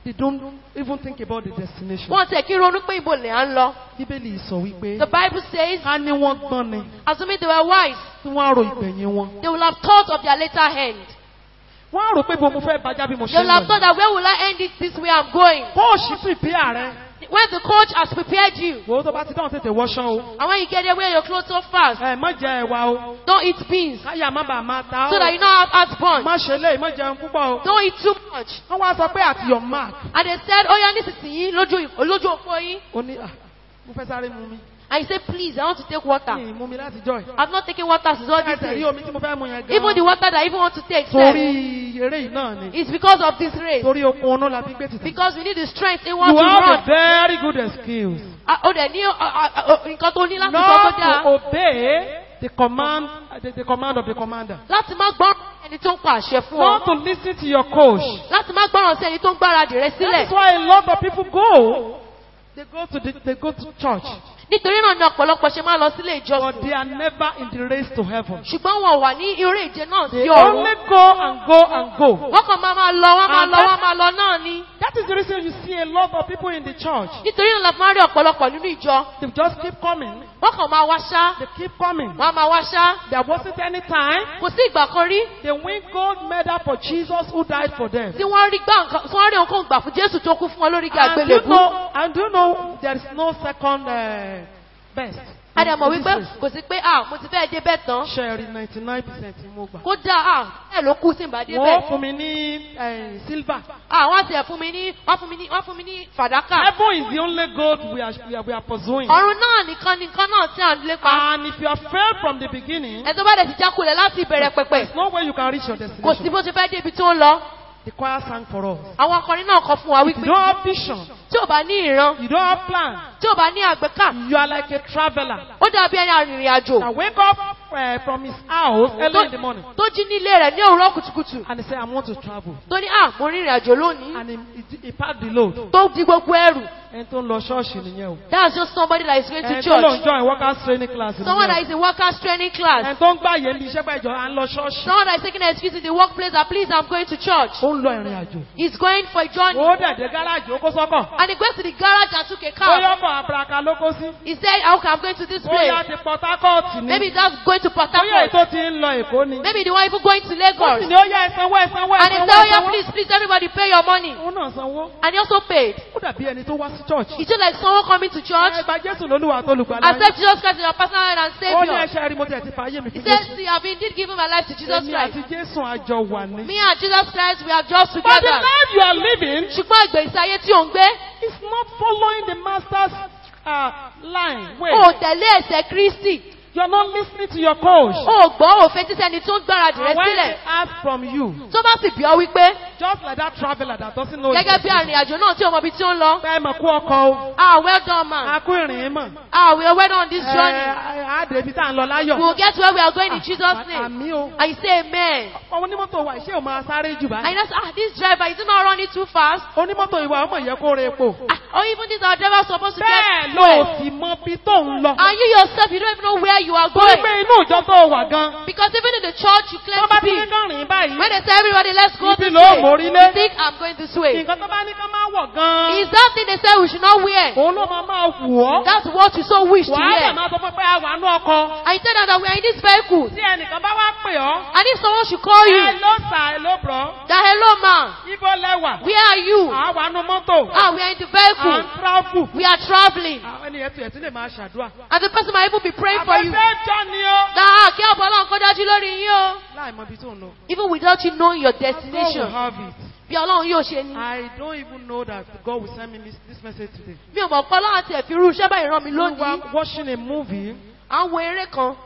They don't even think about the destination. wọ́n tẹ̀ kí ronú pé ibo lè à ń lọ. Bíbélì sọ wípé The Bible says, ká ní wọ́n gbọ́n ni assuming they were wise, tí wọ́n á ro ìgbẹ̀yìn wọn. they will have thought of their later end. Wọ́n á rò pé bó mo fẹ́ bàjá bí mo They ṣe will have ń thought lọ. that where will I end it this way I'm going? Kóòṣì pìpì ààrẹ. When the coach has prepared you, Wo tó bá ti dáhùn tètè wọṣọ o. and when you get there, wear your clothes so fast. Ẹ má jẹ ẹ̀wà o. Don't eat beans Káyà má bàa máa ta so that o. you don't have heartburn. Má ṣe lé má jẹun púpọ̀ o. Don't eat too much. Wọ́n wá sọ pé at your mark. And they said, oh yeah, nísinsìnyí lójú lójú òpó yín. Ó ní à mo fẹ́ sáré mu mi. And you say, please, I want to take water. Mi ì mu mi láti jọ ẹ̀. I've not taken water since all this Ẹsẹ̀ rí day. omi tí mo fẹ́ mu yẹn Even the gan. water that I even want to take, Torí sir, eré yìí náà ni. it's because of this race. Torí okun ọ̀nà la fi gbé títì. Because we need the strength in You want to have a run. very good excuse. Ah, Ó dẹ̀ ní ah, ah, ah, nǹkan tó ní láti sọ tó Not to dáa. obey the command, the, the command of the commander. Láti má gbọ́ràn ẹni tó ń pa àṣẹ fún Not ọ. to listen to your coach. Láti má gbọ́ràn sí ẹni tó ń gbáradì rẹ That's sílẹ̀. why a lot of people go. They go to the, they go to church, Nítorí náà ni ọ̀pọ̀lọpọ̀ ṣe máa lọ sílé but ìjọsìn. they are never in the race to heaven. Ṣùgbọ́n wọn wà ní eré ìje náà They sí ọ̀run. only go and go and go. Wọ́n kàn máa máa lọ, wọ́n máa And lọ, that- wọ́n máa lọ náà ni. That is the reason you see a lot of people in the church. Nítorí náà la fi máa rí ọ̀pọ̀lọpọ̀ nínú ìjọ. They just keep coming. Wọ́n kàn máa wá ṣá. They keep coming. Wọ́n á máa wá ṣá. There wasn't any time Kò sí ìgbà kan rí they win gold medal for Jesus who died for them. tí wọ́n rí gbà nǹkan tí wọ́n rí nǹkan gbà fún Jésù tó kú fún wọn lórí igi And you àgbélébú. know, and do you know there is no second uh, best. A dẹ̀ mọ̀ in this wípé race. kò sí pé ah mo ti fẹ́ dé bẹ́ẹ̀ tán. Sherry ninety nine percent mo gbà. Kódà ah bẹ́ẹ̀ ló kú sí ìbá dé Wọ́n bẹ́ẹ̀. fún mi ní eh, silver. Ah wọ́n ti ẹ̀ fún mi ní wọ́n fún mi ní wọ́n fún mi ní fàdákà. Heaven is the only gold we are, we are, we are pursuing. Ọ̀run náà nìkan nìkan náà tí à ń lépa. And if you have failed from the beginning, Ẹ tó bá dẹ̀ ti jákulẹ̀ láti ìbẹ̀rẹ̀ pẹ̀pẹ̀. there's no way you can reach your Kò sí destination. bó ṣe fẹ́ dé ibi tó ń lọ. The choir sang for us. Àwọn akọrin náà kọ fún wa If you wípé don't have vision, tí ò bá ní ìran, you don't have plan, tí ò bá ní àgbékà, you are like a traveler. ó dàbí ẹni arìnrìn àjò. That wake up uh, from his house early in the morning Tó jí nílé rẹ̀ ní òwúrọ̀ kùtùkùtù. and he say, I want to travel. Tó ní à mo rìnrìn àjò lónìí. And he, he, he packed the load. Tó di gbogbo ẹrù. Ẹni tó ń lọ ṣọ́ọ̀ṣì nìyẹn o. That's just somebody that is going to Ẹni tó lọ ń church. join workers training class Someone that nìyẹn is in workers training o. class. Ẹni tó ń gbàyè ní iṣẹ́ gbàjọ à ń lọ ṣọ́ọ̀ṣì. Someone that is taking an excuse in the workplace that please I'm going to church. Ó ń lọ ìrìn àjò. He's going for a journey. Ó dẹ̀dẹ̀ gáràjì ó kó sọ́kọ̀. And he goes to the garage and took a Ó car. yọkọ̀ àbúraka ló kó sí. He said, okay, I'm going to this Ó yá place. ti Port Harcourt ni. Maybe that's going to Port Ó yẹ Harcourt. ètò ti ń lọ Èkó ni. Maybe the one even going to Ó sì Lagos. ní ó yẹ ẹ̀sánwó ẹ̀sánwó And he ẹ̀sánwó said, oh yeah, ẹ̀sánwó. please, please, everybody pay your money. Òun náà sanwó. And he also paid. Ó dàbí ẹni tó wá sí church. It's just like someone coming to church, Ẹgbà Jésù lólúwa tó lùgbàlà. accept Jesus Christ as your personal Lord and Ó ní Savior. ẹ̀ṣẹ̀ rí mo tẹ̀ ti fàyè mi He fún says, Jésù. see, I've indeed given my life to Jesus Èmi àti Christ. Jésù àjọ wà ní. Me and Jesus Christ, we are just But the together. life you are living Ṣùgbọ́n ìgbésí ayé tí ò ń gbé, is not following the master's uh, line. Wait, ò tẹ̀lé ẹ̀sẹ̀ Kristi. you are not listening to your coach. Ò gbọ́ òfin tí sẹ́ni tó ń gbáradì rẹ And when sílẹ̀. they ask from you, Tó bá sì bí ọ wípé, just like that traveler that doesn't know his gẹ́gẹ́ bí destination. arìnrìn àjò náà tí ò mọ ibi tí ó ń lọ. Bẹ́ẹ̀ mọ̀ kú ọkọ̀ o. Ah, well done, man. A kú ìrìn mọ̀. Ah, we are well done on this journey. Ẹ á dé ibi tá à ń lọ láyọ̀. We will get where we are going in Jesus' name. Àmì o. And you say amen. Ọmọ onímọ́tò wa ìṣe ò máa sáré jù And báyìí. you know, ah, this driver, is he not running too fast? Onímọ́tò ìwà ọmọ yẹ kó re epo. Ah, or even this our driver supposed to Bẹ́ẹ̀ get ló fuel. sì mọ bí tó ń lọ. And you yourself, you don't even know where you are Torí going. pé inú ìjọ tó wà gan. Because even in the church you claim Wọ́n bá to ti be, ní kán rìn báyìí. when they say everybody, let's go Ibi this ló way, mórí you lé. think I'm going this way. Nǹkan tó bá ní ká máa wọ̀ gan. Is that thing they say we should not wear? Òun ló máa máa wù ọ́. That's what you so wish to Wàá dẹ̀ wear. máa sọ fún pé a wà nú ọkọ. And you tell them that we are in this vehicle. Tí ẹnìkan bá wá pè ọ́. And if someone should call you, Ẹ ló sà ẹ ló bọ̀. that hello man, Ibo lẹ́wà. where are you? À wà nú mọ́tò. Ah, we are in the À ń vehicle. travel. We are traveling. Àwọn ènìyàn tiẹ̀ tí lè máa ṣàdúrà. And the person might even be praying for you. Àbẹ̀fẹ́ jọ ni ó. That ah, kí ọ̀bọ̀ ọlọ́run kó dájú lórí yín o. Láì mọ ibi tó ń lọ. Even without you knowing your God will destination. have it. Bí ọlọ́run yóò ṣe ni. I don't even know that God will send me this, this message today. Mi ò mọ̀ pé ọlọ́run àti ẹ̀fí irú iṣẹ́ báyìí rán mi We lónìí. were watching a movie À ń wo eré kan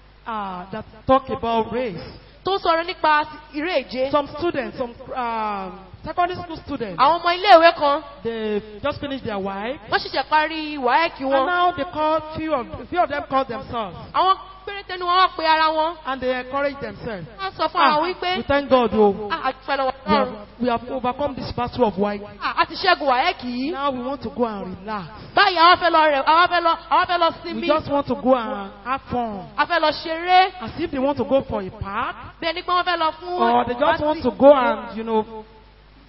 uh, that talk about race. tó ń sọ̀rọ̀ nípa eré ìje. Some students, some um, secondary school students, Àwọn ọmọ iléèwé kan, they just finished their wife. wọ́n ṣẹ̀ṣẹ̀ parí wáẹ́kì And wọn. now they call few of few of them call themselves Àwọn péréte ni wọ́n wá pe ara wọn. and they encourage themselves. Wọ́n sọ fún ara Ah, wọn we wípé, thank God, oh, ah, àtúfẹ́ lọ́wọ́ we have, lọ́rùn. we have overcome this battle of white. Ah, a ti ṣẹ́gun wáẹ́kì yìí. Now we want to go and relax. Báyìí àwọn fẹ́ lọ rẹ̀, àwọn fẹ́ lọ, àwọn fẹ́ lọ We sinmi. just want to go and have fun. A fẹ́ lọ ṣeré. As if they want to go for a park Bí ẹni pé wọ́n fẹ́ lọ fún. or they just want to go and, you know,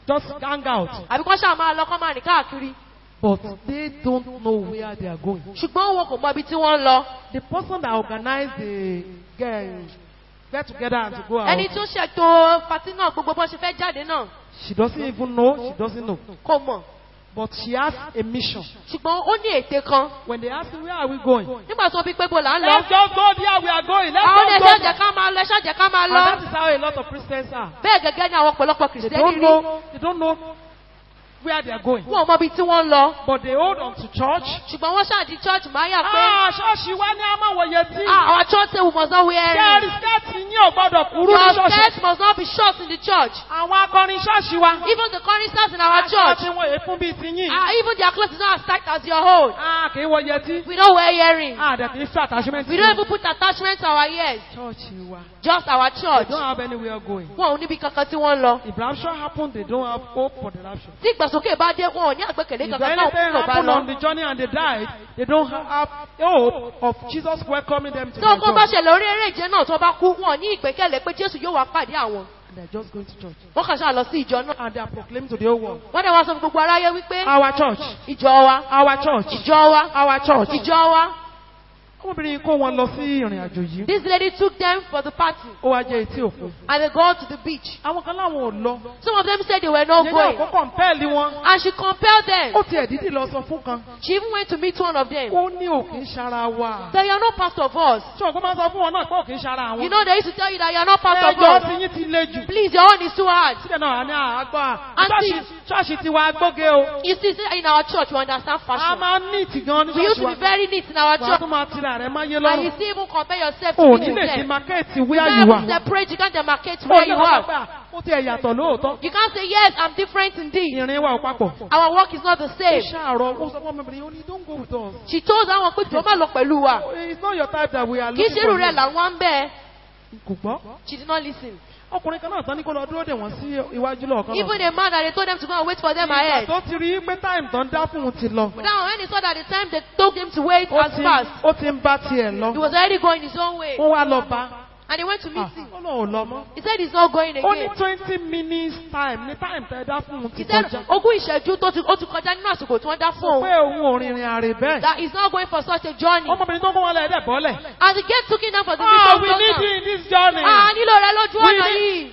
just hang out. àbí kọ́ ṣáà máa lọ kọ́ máa rìn káàkiri But they don't know where they are going. ṣùgbọ́n wọn kò mọ ibi tí wọ́n ń lọ The person that organized the get, get together and to go out, ẹni tó ṣètò pàtí náà gbogbo bó ṣe fẹ́ jáde náà she doesn't even know, she doesn't know. kò mọ̀ But she has a mission. ṣùgbọ́n ó ní ète kan When they ask me, where are we going? nígbà tí wọ́n bí pé bó là ń lọ Let's just go there, we are going. Let's àwọn just ẹ̀ṣẹ́ go. jẹ́ ká máa lọ ẹ̀ṣẹ́ jẹ́ ká máa And lọ that is how a lot of Christians are. bẹ́ẹ̀ gẹ́gẹ́ ní àwọn ọ̀pọ̀lọpọ̀ They kìrìsìtẹ́nì don't rí know, they don't know where they are going. wọn ò mọ ibi tí wọ́n ń lọ But they hold on to church. ṣùgbọ́n wọ́n ṣáàdì church máa yà pé Ah, ṣọ́ọ̀ṣì wa ní a máa wòye tí. ah our church say we must not wear Kẹ́rì earrings skẹ́ẹ̀tì yín ò gbọ́dọ̀ kúrú ní your ṣọ́ọ̀ṣì. skirt must not be short in the church Àwọn akọrin ṣọ́ọ̀ṣì wa. even the choristers in our Aṣọ church tí wọ́n èéfún bíi ti yín. ah even their clothes is not as tight as your own Ah, kì í wọ yẹtí. we don't wear earrings Ah, dẹ̀ kì í fẹ́ attachment. we don't even put attachment to our ears Chọ́ọ̀chì wa. just our They church don't have anywhere going. wọn ò níbi kankan tí wọ́n ń lọ If rapture happen, they don't have hope for the rapture. tí ìgbàsókè bá dé wọn ò ní àgbẹ̀kẹ̀lé If kankan náà anything kúrò bá happen on lọ the journey and they died, they don't have hope of Jesus welcoming them to tí their ogun bá joy. ṣẹlẹ̀ orí eré ìje náà tó bá kú wọn ò ní ìgbẹ́kẹ̀lé pé jésù yóò wá pàdé àwọn And they're just going to church. wọ́n kàn ṣáà lọ sí ìjọ náà And they are proclaiming to the whole world. wọ́n dẹ̀ wá sọ fún gbogbo aráyé wípé Our church. ìjọ wa Our church. ìjọ wa Our church. ìjọ wa Ọmọbìnrin kó wọn lọ sí ìrìn àjò yìí. this lady took them for the party Ó wá jẹ́ etí òkun. and they go to the beach Àwọn kan láwọn ò lọ. some of them said they were not Yẹ́nì going àkọ́kọ́ ń pẹ́ẹ́lí wọn. and she compelled them Ó tiẹ̀ dídì lọ sọ fún kan. she even went to meet one of them Ó ní òkè ń ṣara wa. that you are not part of us Ṣé òkú máa ń sọ fún wọn náà pé òkè ń ṣara àwọn? you know they used to tell you that you are not part of Ẹjọ́ us ti yín ti le jù. please your own is too hard Síbẹ̀ náà ní àgbà. Aunty. Ṣọ́ọ̀ṣì ti wa gbóge o. you see say in our church we understand A fashion máa ń ní ìtì gan ní we used ṣọ́ọ̀ṣì to wa. be very neat in our Wàá church tún máa tira rẹ̀ máa yé and you lọ́rùn. still even compare yourself to O people ní lè di there mákẹ́ẹ̀tì you where can't you even are. separate you can't demarcate Ó where ní you ọ̀pá are gbà. Ó ti ẹ̀ yàtọ̀ lóòótọ́. you can't say yes I'm different indeed Ìrìn wa ò papọ̀. our work is not the Ó same ṣàárọ̀ ó sọ fún ọmọbìnrin ó ní don't go with us. she told àwọn pé jọ má lọ pẹ̀lú wa It's not your type that we are kì í looking ṣe irú for. rẹ̀ you. làwọn ń bẹ́ẹ̀ Kò gbọ́. she did not listen Ọkùnrin kan náà tán ní kó lọ dúró dè wọ́n sí iwájú lọ́ọ̀kan even náà. a man that they told them to go and wait for them Ìgbà ahead tó ti rí pé táìmù tán dá fún un ti lọ. but now when he saw that the time they told him to wait Ó as ti fast ó ti ń bá tiẹ̀ he lọ. was already going his own way Wọ́n wá lọ bá. and he went to meet Ah, him Ó lóun ò lọ mọ́. he said he's not going Ó ní again twenty minutes time ní táìmù tẹ́ dá fún un he ti said kọjá. ogún ìṣẹ́jú tó ti ó ti kọjá nínú àsìkò tí wọ́n dá fún Pé òun òun ò rìnrìn àrè bẹ́ẹ̀. that he's not going for such a journey Ọmọbìnrin tó kún wọn lẹ̀ dẹ̀ bọ́lẹ̀. as the gate took him down for the Ah, we mission need you in this journey. ah nílò rẹ lójú We ọ̀nà need- yìí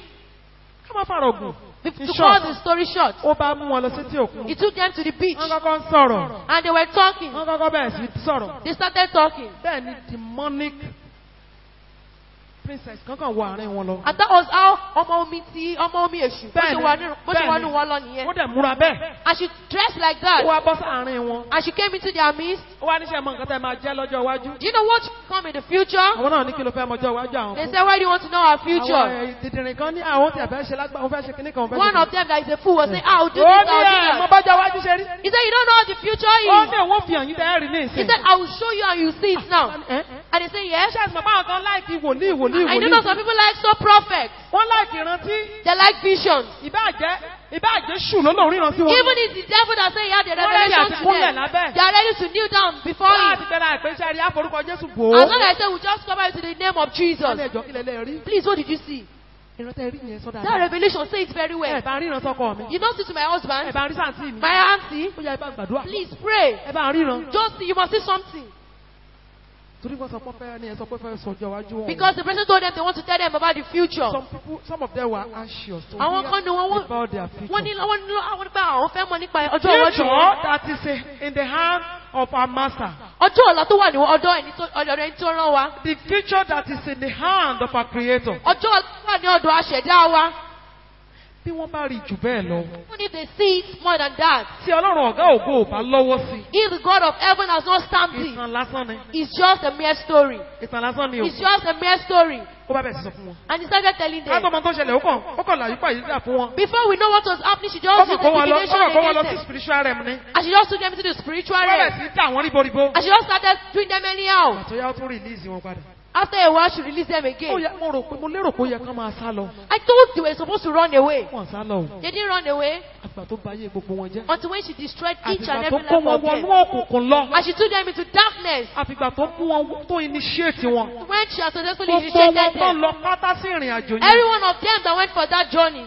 Ká má fàrọ̀ gùn. to In cut short, the story short ó bá mú wọn lọ sétí òkun. he took them to the beach Wọ́n kọ́kọ́ ń sọ̀rọ̀. and they were talking Wọ́n kọ́kọ́ bẹ̀rẹ̀ sí sọ̀rọ̀. they started talking Bẹ́ẹ̀ ni demonic princess kankan wọ àárín wọn lọ. and that was how ọmọ omi ti ọmọ omi èṣù bó ṣe Bẹ́ẹ̀ni, wà nínú- bó ṣe wà bẹ́ẹ̀ni. nínú wọn lọ nìyẹn Ó dẹ̀ múra bẹ́ẹ̀. and she dressed like Ó that wá bọ́ sáàárín wọn. and she came into their midst Ó wá níṣẹ́ mọ nǹkan tẹ́ máa jẹ́ lọ́jọ́ iwájú. do you know what will come in the future Àwọn náà ní kí ló fẹ́ mọjọ́ iwájú àwọn they fún. said why do you want to know our Àwọn future ẹ̀, dìdìrín kan ní àwọn tí a fẹ́ ṣe lágbà, òun fẹ́ ṣe kíní kan, òun fẹ́ ṣe one kíní of them that is a fool was saying ah do Ó this ní I'll ẹ̀ do mo that bọ́jọ́ iwájú ṣe rí. he said you don't know how the future Ó is ní òun fi hàn yín tẹ́ rí ní he ìsìn. said I will show you and you see it now Ẹ́, and they say yes Ṣé ẹ̀sìn bàbá kan láìkí wòlíì wòlíì I know wòlíì? some people like so prophets Wọ́n láìkí ìrántí. they like visions Ìbáàjẹ́ ìbáàjẹ́ ṣù lọ́nà ríran sí wọn. even if the devil that say he had a Wọ́n ready revelation àti to kúnlẹ̀ them lábẹ́. they are ready to kneel down before Wọ́n á him ti bẹ̀rẹ̀ àìpéṣẹ́ rí àforúkọ Jésù bò ó. as long as I say we just cover it to the name of Wọ́n ní Jesus ẹjọ́ kílẹ̀ lẹ́ rí. please what did you see Ìrántí rí yẹn sọ́dà. that revelation say it very well Ẹ bá ríran sọ́kọ mi. you don't see to my Ẹ husband bá rí sáǹtì mi. my auntie Ó yá ẹ bá gbàdúrà. please pray Ẹ bá ríran. just see you must see something Torí wọ́n sọ pé fẹ́ ni ẹ sọ pé fẹ́ sọjọ́ iwájú wọn. because the person told them they want to tell them about the future Some people, some of them were anxious to àwọn kan ni wọ́n hear wọ́n about their future. wọ́n ní wọ́n ní àwọn nípa àwọn fẹ́ mọ̀ nípa ọjọ́ iwájú Future wọn that is uh, in the hand of our master. ọjọ́ ọ̀la tó wà ní ọ̀dọ̀ ẹni tó ọ̀dọ̀ ẹni tó rán wa The future that is in the hand of our creator. ọjọ́ ọ̀la tó wà ní ọ̀dọ̀ aṣẹ̀dá wa Bí wọ́n bá rí jù bẹ́ẹ̀ lọ. even if they see it more than that Tí Ọlọ́run ọ̀gá ògo ò bá lọ́wọ́ sí. if the God of heaven has not stamped it Ìtàn lásán ni. it's just a mere story Ìtàn lásán ni o. it's just a mere story Ó bá bẹ̀ sí sọ fún wọn. and he started telling Ká tó them mọ tó ṣẹlẹ̀ ó kàn ó kàn láyé pàyè dà fún wọn. before we know what was happening she Ó just kàn used kó the wọn lọ ó divination kàn kó wọn lọ against sí them spiritual realm ni. and she just took them into the spiritual Wọ́n bẹ̀ realm sí dà wọ́n ríboríbo. and she just started doing them anyhow Àtọ́yá ó tún release wọn padà. after a while she released them Ó again yẹ mo rò pé mo lérò pé ó yẹ kán máa sá lọ. I thought they were supposed to run away Wọ́n sá lọ o. they didn't run away Àgbà tó báyé gbogbo wọn jẹ́. until when she destroyed each and Àtìgbà every tó kó life wọn of them wọnú òkùnkùn lọ. and she took them into darkness Àfìgbà tó mú wọn tó initiate wọn. when she had successfully Gbogbo wọn initiated tó them lọ pátá sí ìrìn àjò yẹn. every one of them that went for that journey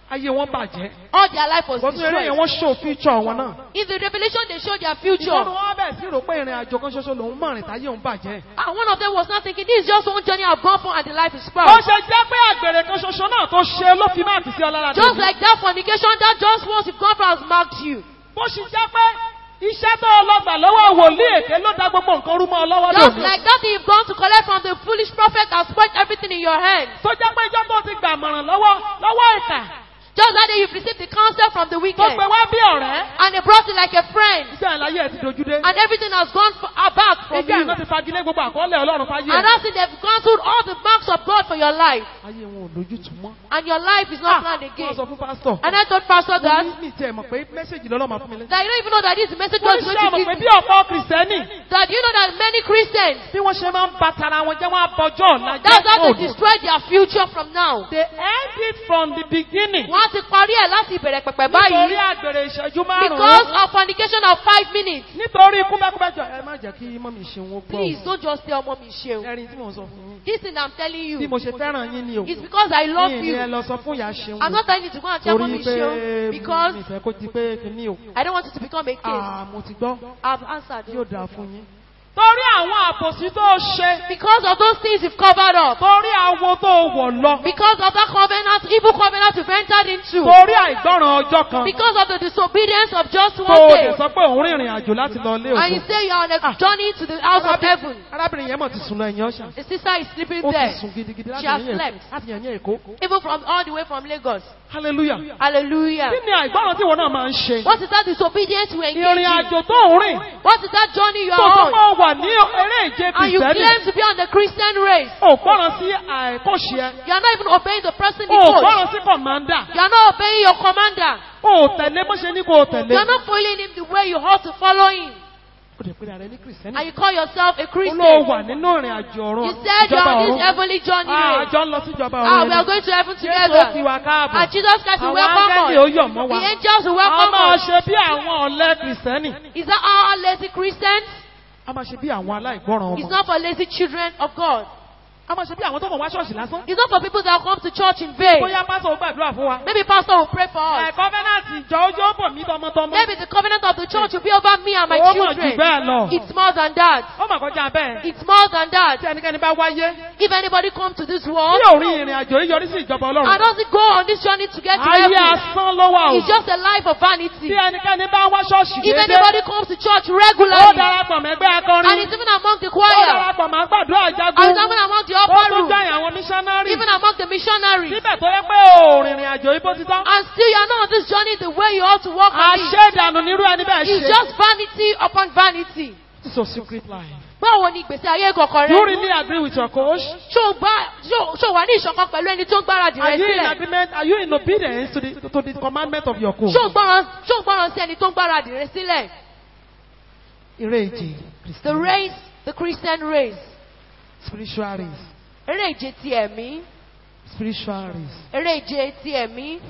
ayé wọn bàjẹ́. All their life was Wọ́n tún eré yẹn destroyed. wọ́n show future wọn náà. In the revelation, they showed their Ìkọ́nù future. wọn bẹ̀ sí rò pé ìrìn àjò kan ṣoṣo lòún mọ̀rìn táyé òun bàjẹ́. And one of them was not thinking, this is just one journey I've gone for and the life is Ó spoiled. ṣe jẹ́ pé àgbèrè kan ṣoṣo náà tó ṣe ló fi máàkì sí ọlára Just like that fornication, that just once you've gone for has marked you. Bó ṣe jẹ́ pé iṣẹ́ tó lọ gbà lọ́wọ́ wòlíì èké ló dá gbogbo nǹkan rú mọ́ ọ lọ́wọ́ Just lónìí. like that thing you've gone to collect from the foolish prophet has spoiled everything in your hands. Tó jẹ́ pé ìjọ tó ti gbà mọ̀ràn lọ́wọ́ lọ́wọ́ ìkà Just like that you've received the counsel from the tó wicked. pe wá bí ọ̀rẹ́. And they brought it like a friend. Iṣẹ́ àlàyé ẹ̀ ti dojú dé. And everything has gone for, uh, back from Ìjẹ́ you. àná ti fagilé gbogbo àkọọ́lẹ̀ Ọlọ́run fáyé And ẹ̀. that's it, they've cancelled all the marks of God for your life. Ayé wọn ò lójútùú mọ́. And your life is not planned Wọ́n again. sọ fún pásítọ̀. And I told Pastor that, Mo ní mi tiẹ̀ mọ̀ pé mẹ́sẹ̀gì lọ́lọ́ máa fún mi lẹ́sẹ̀. that you don't even know that this message Mo was ní going ṣé to ọmọ give pé me. bí ọ̀pọ̀ kìrìsìtẹ́nì That you know that many Christians, bí wọ́n ṣe máa ń ba tara wọn jẹ́ wọ́n á bọjọ́ ọ̀la that's how jẹ́ to destroy their future from now. They end it from the beginning. Wọ́n ti parí ẹ̀ láti ìbẹ̀rẹ̀ pẹ̀pẹ̀ Nítorí báyìí. àgbèrè ìṣẹ́jú Because márùn-ún. of fornication of five minutes. Nítorí kúbẹ́kúbẹ́ jọ ẹ má jẹ́ kí mọ́mí ṣe wọn gbọ́. Please don't just tell mommy Sheun. Ẹrin tí mò ń sọ fún yín. This thing I'm telling Bí you mo ṣe fẹ́ràn yín ni o. is because I love Mi ì ní ẹ you. lọ sọ fún ìyá ṣeun. I'm not telling you to go and tell Torí mommy pé Sheun because mi fẹ́ kó di pé kìíní o. I don't want it to become a case. Ah, mo ti gbọ́. I've answered Yóò you. dáa fún yín. Torí àwọn àbòsí tó ṣe. Because of those things you've covered up. Torí àwo tó wọ̀ lọ. Because of that covenant, evil covenant you've entered into. Torí àìgbọ́ràn ọjọ́ kan. Because of the disobedience of just Tó one o day. lè sọ pé òun rìnrìn àjò láti lọ ilé And you òkú. say you are on a journey to the house of heaven. Arábìnrin yẹn mọ̀ ti sùn lọ ẹ̀yìn ọ̀ṣà. The sister is sleeping Ó ti there. sùn gidigidi láti She has ẹ̀yìn Èkó. slept. Láti ẹ̀yìn Èkó. Even from all the way from Lagos. Hallelujah. Hallelujah. Kí ni àìgbọ́ràn tí ìwọ náà máa ń ṣe? What is that disobedience you engage Ìrìn in? àjò tó ń rìn. What is that journey you Tó are tó on? máa wà ní eré ìje And you Kìrìsìtẹ́nì. claim to be on the Christian race. Ò gbọ́ràn sí àìkọ́ṣe ẹ. You are not even obeying the person Ò you coach. gbọ́ràn sí kọ̀mándà. You are not obeying your commander. Ò tẹ̀lé bó ṣe ní kó o tẹ̀lé. You are not following him the way you ought to follow him. Ó dẹ̀ pé ara rẹ ní Kìrìsìtẹ́nì. And you call yourself a Ó ló Christian. wà nínú ìrìn àjò ọ̀run. You said you ìjọba are on this ọ̀run. heavenly journey Ah, race. àjọ ń lọ sí ìjọba Ah, we ọ̀run. are going to heaven Jésù together. kí wa káàbọ̀. And Jesus Christ will Àwọn welcome áńgẹ́lì ó us. yọ̀ mọ́ wa. The angels will A welcome máa us. ṣe bí àwọn ọ̀lẹ́ Kìrìsìtẹ́nì. Is that all lazy Christians? A máa ṣe bí àwọn aláìgbọ́ràn It's ọmọ. not for lazy children of God. A máa ṣe bí àwọn tó kàn wá ṣọ́ọ̀ṣì lásán. It's not for people that come to church in vain. Bóyá pásọ̀ ó gbàdúrà fún wa. Maybe pastor will pray for us. Ẹ̀kọ́ fẹ́nàtì ìjọ ojú ó bọ̀ mí tọmọtọmọ. Maybe the covenant of the church will be over me and my Ó mọ̀ jù children. bẹ́ẹ̀ lọ. It's more than that. Ó mà kọjá bẹ́ẹ̀. It's more than that. Tí ẹnikẹ́ni bá wáyé. If anybody comes to this Tí world ò rí ìrìn àjò yìí yọrí sí ìjọba and Ọlọ́run. doesn't go on this journey to get to Ayé heaven, asán ló wà o. it's just a life of Tí vanity. ẹnikẹ́ni bá wá ṣọ́ọ̀ṣì If déédéé. anybody comes to church Ó regularly darapọ̀ mẹ́gbẹ́ and akọrin. is even among the Ó choir, darapọ̀ mọ́ gbàdúrà and jagun. is even among the Ó upper tún room, jẹ́ àwọn mísánárì. even among the missionaries, Síbẹ̀ tó yẹ pé ò rìnrìn àjò yìí bó ti tán. and still you are not on this journey the way you ought to walk on it. Àṣẹ́dànù nírú ẹni bẹ́ẹ̀ It's ṣe. just vanity upon vanity. This is a secret life. Báwo ni ìgbésí ayé kọ̀ọ̀kan Do you rẹ? really agree with your coach? Ṣé o gbá- ṣé o- ṣé o wà ní ìṣọ̀kan pẹ̀lú ẹni tó ń gbáradì Are rẹ you in sílẹ̀? agreement? Are you in obedience to the, to the commandment of your coach? Ṣé o gbọ́ràn ṣé o gbọ́ràn sí ẹni tó ń gbáradì rẹ sílẹ̀? Eré ìje. The race, the Christian race. Spiritual race. Eré ìje ti ẹ̀mí. Spiritual race. Eré ìje ti ẹ̀mí.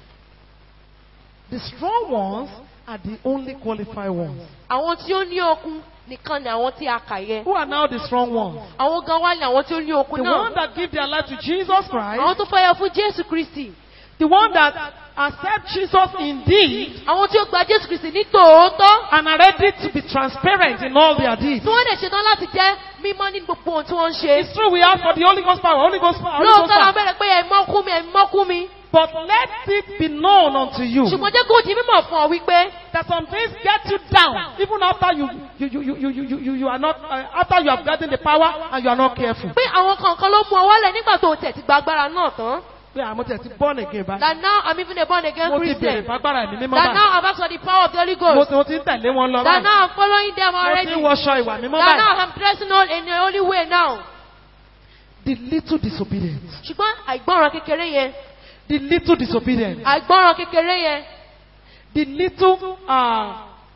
The strong ones are the only qualified ones. Àwọn tí ó ní okun nìkan ni àwọn tí a kà yẹ. Who are now the strong ones? Àwọn gan wá ní àwọn tí ó ní okun The one náà. that give their life to Jesus Christ. Àwọn tó fẹ́ yọ fún Jésù Kristì. The one that accept Jesus indeed Àwọn tí ó gba Jésù Kristì ní tòótọ́. and are ready to be transparent in all their deeds. Tí wọ́n dẹ̀ ṣetán láti jẹ́ mímọ́ ní gbogbo ohun tí wọ́n ń ṣe. It's true we ask for the Holy Ghost power, Holy Ghost power, Holy Lóòótọ́ Ghost la power. bẹ̀rẹ̀ pé ẹ̀mọ́ kú mi, ẹ̀mọ́ kú mi. But let it be known unto you Ṣùgbọ́n jẹ́ kó di mímọ̀ fún ọ wípé that some things get you down even after you you you you you you, you, you are not uh, after you have gotten the power and you are not careful. pé àwọn kankan ló mú ọ wálẹ̀ nígbà tó o tẹ̀ ti gba agbára náà tán. Pé àmọ́ tẹ̀ ti born again báyìí. That now I'm even a born again Mo ti bèrè Christian. fagbára ẹ̀mí mímọ́ That báyìí. now I've asked for the power of the Holy Mo Ghost. ti mo ti ń tẹ̀lé wọn lọ That báyìí. now I'm following them Mo already. ti ń wọṣọ ìwà mímọ́ That now báyìí. I'm dressing on in the only way now. The little disobedient. Ṣùgbọ́n àìgbọ́ràn kékeré yẹn. The little disobedient. Àìgbọ́ràn kékeré yẹn. The little uh,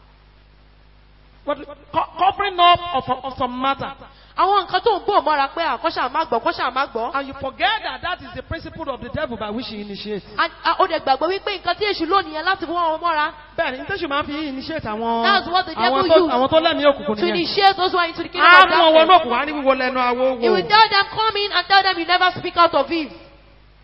what, co- covering up of, of some matter. Àwọn nǹkan tó ń bò mọ́ra pé àkọ́ṣà má gbọ́, kọ́ṣà má gbọ́. And you forget that that is the principle of the devil by which he initiates. And- and Ó dẹ̀ gbàgbọ́ wípé nǹkan tí èṣù lónìí yẹn láti wọ́n wọn mọ́ra. Bẹ́ẹ̀ni, ní tẹ́sù máa ń fi initiate àwọn That's what the devil àwọn tó used àwọn tó lẹ́mìí òkùnkùn To nìyẹn. initiate those who are into the kingdom Á of mú wọn wọnú darkness. òkùnkùn, á ní wíwo lẹ́nu awo He will wò. tell them come in and tell them you never speak out of it.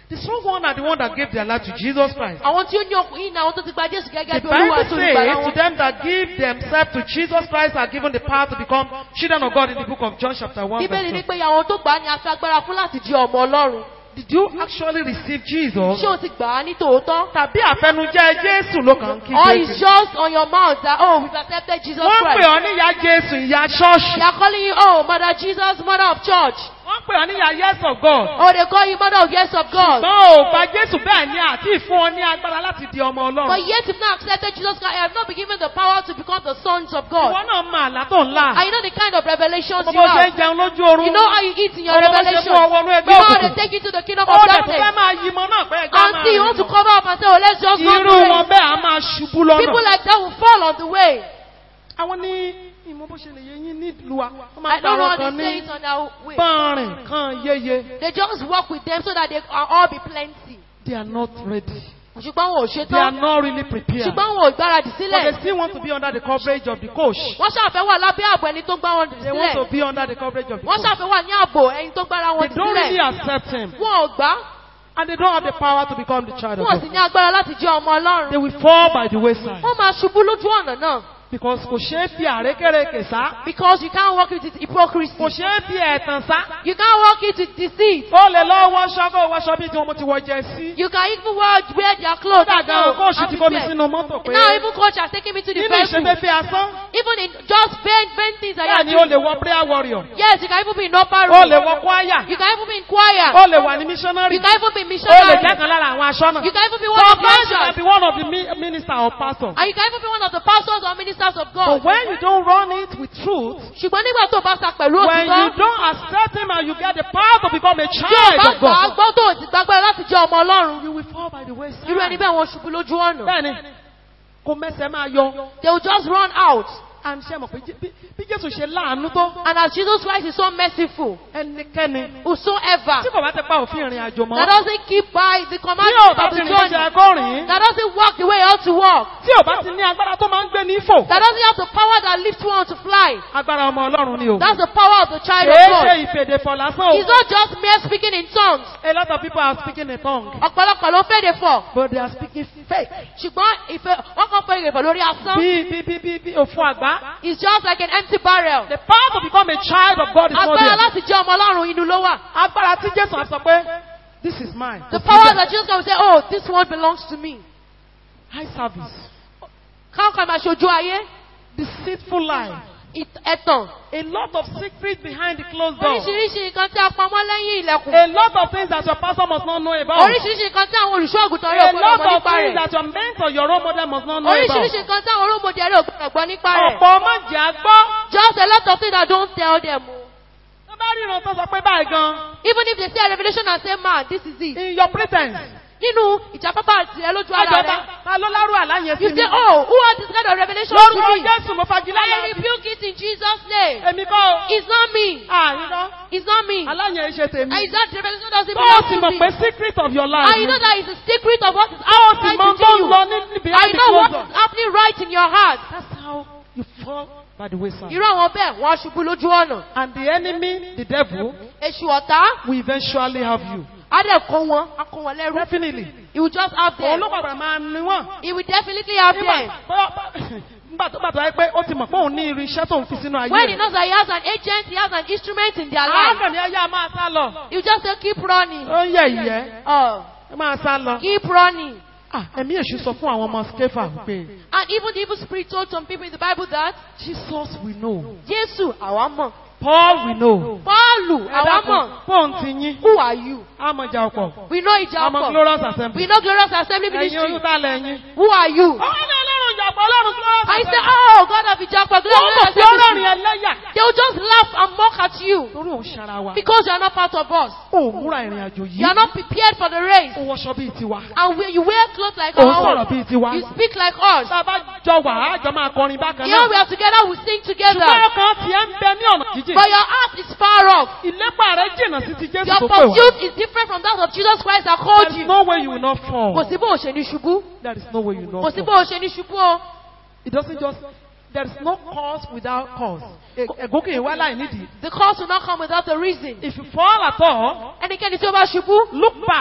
The strong one are the one that gave their life to Jesus Christ. àwọn tí ó ní ọkùnrin yìí ni àwọn tó ti gba jésù The gẹ́gẹ́ bí olúwa Bible àti olùgbàlà says to wọn. them that give themselves to Jesus Christ are given the power to become children of God in the book of John chapter 1 bíbélì ní verse 2. pé àwọn tó gbà á ni a fi agbára fún láti di ọmọ ọlọ́run. Did you actually receive Jesus? ṣé o ti gbà á ní tòótọ́? Tàbí àfẹnujẹ́ Jésù ló kàn ń kí or it's Jésù? just on your mouth that oh we've accepted Jesus Wọ́n pè Christ. ọ́ níyà Jésù, ìyá they ṣọ́ọ̀ṣì. are calling you oh mother Jesus mother of church. Wọ́n pè ọ́ níyà yes of God. oh they call you mother of yes of God. Ṣùgbọ́n ò gba Jésù bẹ́ẹ̀ ni àti ìfún ọ ní agbára láti di ọmọ but Ọlọ́run. yet you've not accepted Jesus Christ. I have not been given the power to become the sons of Ìwọ God. náà mọ àlá tó ń là. and you know the kind of revelations Mo you bó ṣe have. ń jẹun lójú oorun. You know how you eat in your Ọmọ bó ṣe revelation. mú ọwọ́ inú You ẹgbẹ́ know how they òkùnkùn. take you to the kingdom Ó of dẹ̀ tó fẹ́ darkness. máa yí mọ náà pé ẹgbẹ́ máa Until you want to rìn. cover up and say, oh, let's just go Irú through wọn it. bẹ́ẹ̀ á máa ṣubú People lọ́nà. like that will fall on the way. Àwọn ní ìmọ̀ bó ṣe lè yé yín nílùú wa. Wọ́n máa I ń don't know gbà how wọn kan they say ní it on their way. pọ́nrìn kan yéye. They just work with them so that they can all be plenty. They are not ready. ṣùgbọ́n wọn ò ṣe They are tán. not really prepared. ṣùgbọ́n wọn ò gbáradì But they sílẹ̀. still want to be under the coverage of the coach. wọ́n ṣàfẹ́ wà lábẹ́ ààbò ẹni tó gbá wọn They want to sílẹ̀. be under the coverage of the wọ́n coach. ṣàfẹ́ wà ní ààbò ẹni tó gbára wọn They don't really sílẹ̀. accept him. wọn ò gbá. And they don't have the power to become the child of wọn ò sì God. ní agbára láti jẹ́ ọmọ They ọlọ́run. will fall by the wayside. wọ́n máa ṣubú lójú ọ̀nà náà. Because kò ṣeé fi àrékèrèkè sá. because you can't work with it hypocrisy. Kò ṣeé fi ẹ̀tàn sá. you can't work it with deceit. Ó lè lọ wọṣọ kó wọṣọ bí tí wọ́n ti wọ jẹ sí. you can even wear, wear their clothes. Kódà and gan go kóòṣù ti kó mi outfit. sínú mọ́tò pé now even coach has taken me to the nínú vehicle. ìṣẹ́fẹ́fẹ́ asán. even in just vain vain things that you Bẹ́ẹ̀ are ni ó lè doing. wọ prayer warrior. yes you can even be in upper Ó room. lè wọ choir. you can even be in choir. Ó lè wà ní missionary. you can even be Ó lè missionary. jẹ́ kan lára àwọn aṣọ́nà. you can even be one of the Sometimes you can ushers. be one of the mi- minister or pastor. and you can even be one of the pastors or ministers of God. But when you don't run it with truth, ṣùgbọ́n nígbà tó o bá sa pẹ̀lú when you òtítọ́. don't accept him and you get the power to become a tí o child bá of gbà á God, gbọ́ tó o sì gbàgbọ́ láti jẹ́ ọmọ ọlọ́run. you will fall by the wayside. irú ẹni bẹ́ẹ̀ wọ́n ṣubú lójú ọ̀nà. Bẹ́ẹ̀ni, kò mẹ́sẹ̀ máa yọ. they will just run out. À ń ṣe mọ̀ pé Jé- bí- bí Jésù ṣe láàánú tó and as Jesus Christ is so merciful. ẹnikẹ́ni whosoever tí kò bá ti pa òfin ìrìn àjò that mọ́. doesn't keep by the Tí ò commandments bá of ti the rìn bó ṣe journey. ẹ̀kọ́ rìn. that doesn't walk the way it ought to walk. Tí ò bá ti ní agbára tó máa ń gbé ní fò. that doesn't have the power that lifts one to fly. Agbára ọmọ Ọlọ́run ni o. that's the power of the child of Kìí God. ṣe ìfèdè fọ̀ lásán it's o. not just mere speaking in tongues. A lot of people are speaking in tongue. ọ̀pọ̀lọpọ̀ ló fèdè fọ̀. But they are speaking fake. ṣùgbọ́n ìfẹ́ wọ́n kàn fẹ́ ìrèfọ̀ lórí asán. Bí bí bí bí bí òfu àgbá. it's just like an empty barrel. The power to become a child of God is not agbára there. láti jẹ́ ọmọ ọlọ́run inú ló wà. Agbára tí Jésù á sọ pé this is mine. the power that Jesus can say oh this one belongs to me. High service. káwọn kan máa ṣojú ayé. Deceitful life. ìt- ẹ̀tàn. A lot of secrets behind the closed door. oríṣiríṣi nǹkan tí a pamọ́ lẹ́yìn ilẹ̀kùn. A lot of things that your pastor must not know about. oríṣiríṣi nǹkan tí àwọn olùṣọ́ àgùntàn rẹ̀ A ò gbọ́dọ̀ lot gbọ́ of nípa things rẹ̀. that your mentor, your role model must not know oríṣiríṣi about. nǹkan tí àwọn olómọdé rẹ̀ ò gbọ́dọ̀ gbọ́ nípa rẹ̀. Ọ̀pọ̀ ọmọ jẹ́ àgbọ́. just a lot of things that don't tell them. Tó bá ríran tó sọ pé báyìí gan. even if they say a revolution and say man this is it. In your pretense. nínú ìjàpápá àti ẹ lójú ara Ọjọ́ rẹ̀. ta ta ló lárú àlá yẹn sí you mi. say oh who has this kind of revolution to Lórúkọ me. Jésù mo fagilé I àlá. rebuke it in Jesus name. Èmi kọ́ o. it's not me. Àìrọ́. it's not me. Àlá yẹn ṣe tèmi. and it's that revolution doesn't Tó o sì belong mọ̀ to pé me. secret of your life. and you know that is the secret of what is Tó o sì outside mọ̀ tó within ń you. lọ ní níbi I know what door. is happening right in your heart. That's how you fall by the wayside. irú àwọn bẹ́ẹ̀ wọ́n á ṣubú lójú ọ̀nà. And the enemy, the devil, èṣù ọ̀tá will eventually have you. á dẹ̀ kó wọn á kó wọn lẹ́rú. Definitely. he will just have Òun them. ló padà máa ní wọ́n. he will definitely have Nígbà them. nígbà tó bàtà pé ó ti mọ̀ pé òun ní irú iṣẹ́ tó ń fi sínú ayé when he rẹ̀. knows that he has an agent he has an instrument in their life. Àákàn ni ẹyá máa sá lọ. he will just say keep running. Ó ń yẹ ìyẹ́. Oh, Ẹ máa sá lọ. keep running. Ah, Ẹ̀mí èṣù sọ fún àwọn ọmọ Skefa pé and even the evil spirit told some people in the bible that Jesus we know. jésù àwa mọ̀. Paul we know. paulu àwa mọ̀. Pọ́ùn ti yín. who are you. Àmọ̀jà ọ̀pọ̀. we know ìjà Àmọ̀ ọkọ̀. Glorious Assembly. we know glorious assembly Ẹ̀yin ministry. olùdálẹ̀ yín. who are you. Ọ̀hún ní Ọlọ́run ìjàpọ̀ Ọlọ́run Glorious I say, Assembly. oh, God of Ijapa, Wọ́n glorious mọ̀ pé assembly. Ọlọ́run ẹlẹ́yà. They will just laugh and mock at you Torí òun ṣara wa. because you are not part of us. Ó múra ìrìn àjò yìí. You are not prepared for the race. Ó wọṣọ bíi tiwa. And when you wear clothes like Ó our sọ̀rọ̀ own, bíi tiwa. you speak like us. Tá a bá jọ wà á jọ máa kọrin bákan Here we náà. are together, we sing together. Ṣùgbọ́n ọkàn tiẹ̀ ń bẹ ní ọ̀nà jíjìn. But your heart is far off. Ìlépa rẹ̀ jìnnà sí ti Jésù Your tó pè wá. pursuit is different from that of Jesus Christ that There called is you. no way you will not Kò fall. sí bó o ṣe ní ṣubú. There is no way you will Kò not sí bó fall. o ṣe ní ṣubú o. It doesn't just. There is no cause without cause. Ẹ̀gún kì í wá láì nídìí. The cause will not come without a reason. If you fall at all, Ẹnikẹ́ni tí ó bá ṣubú, look back.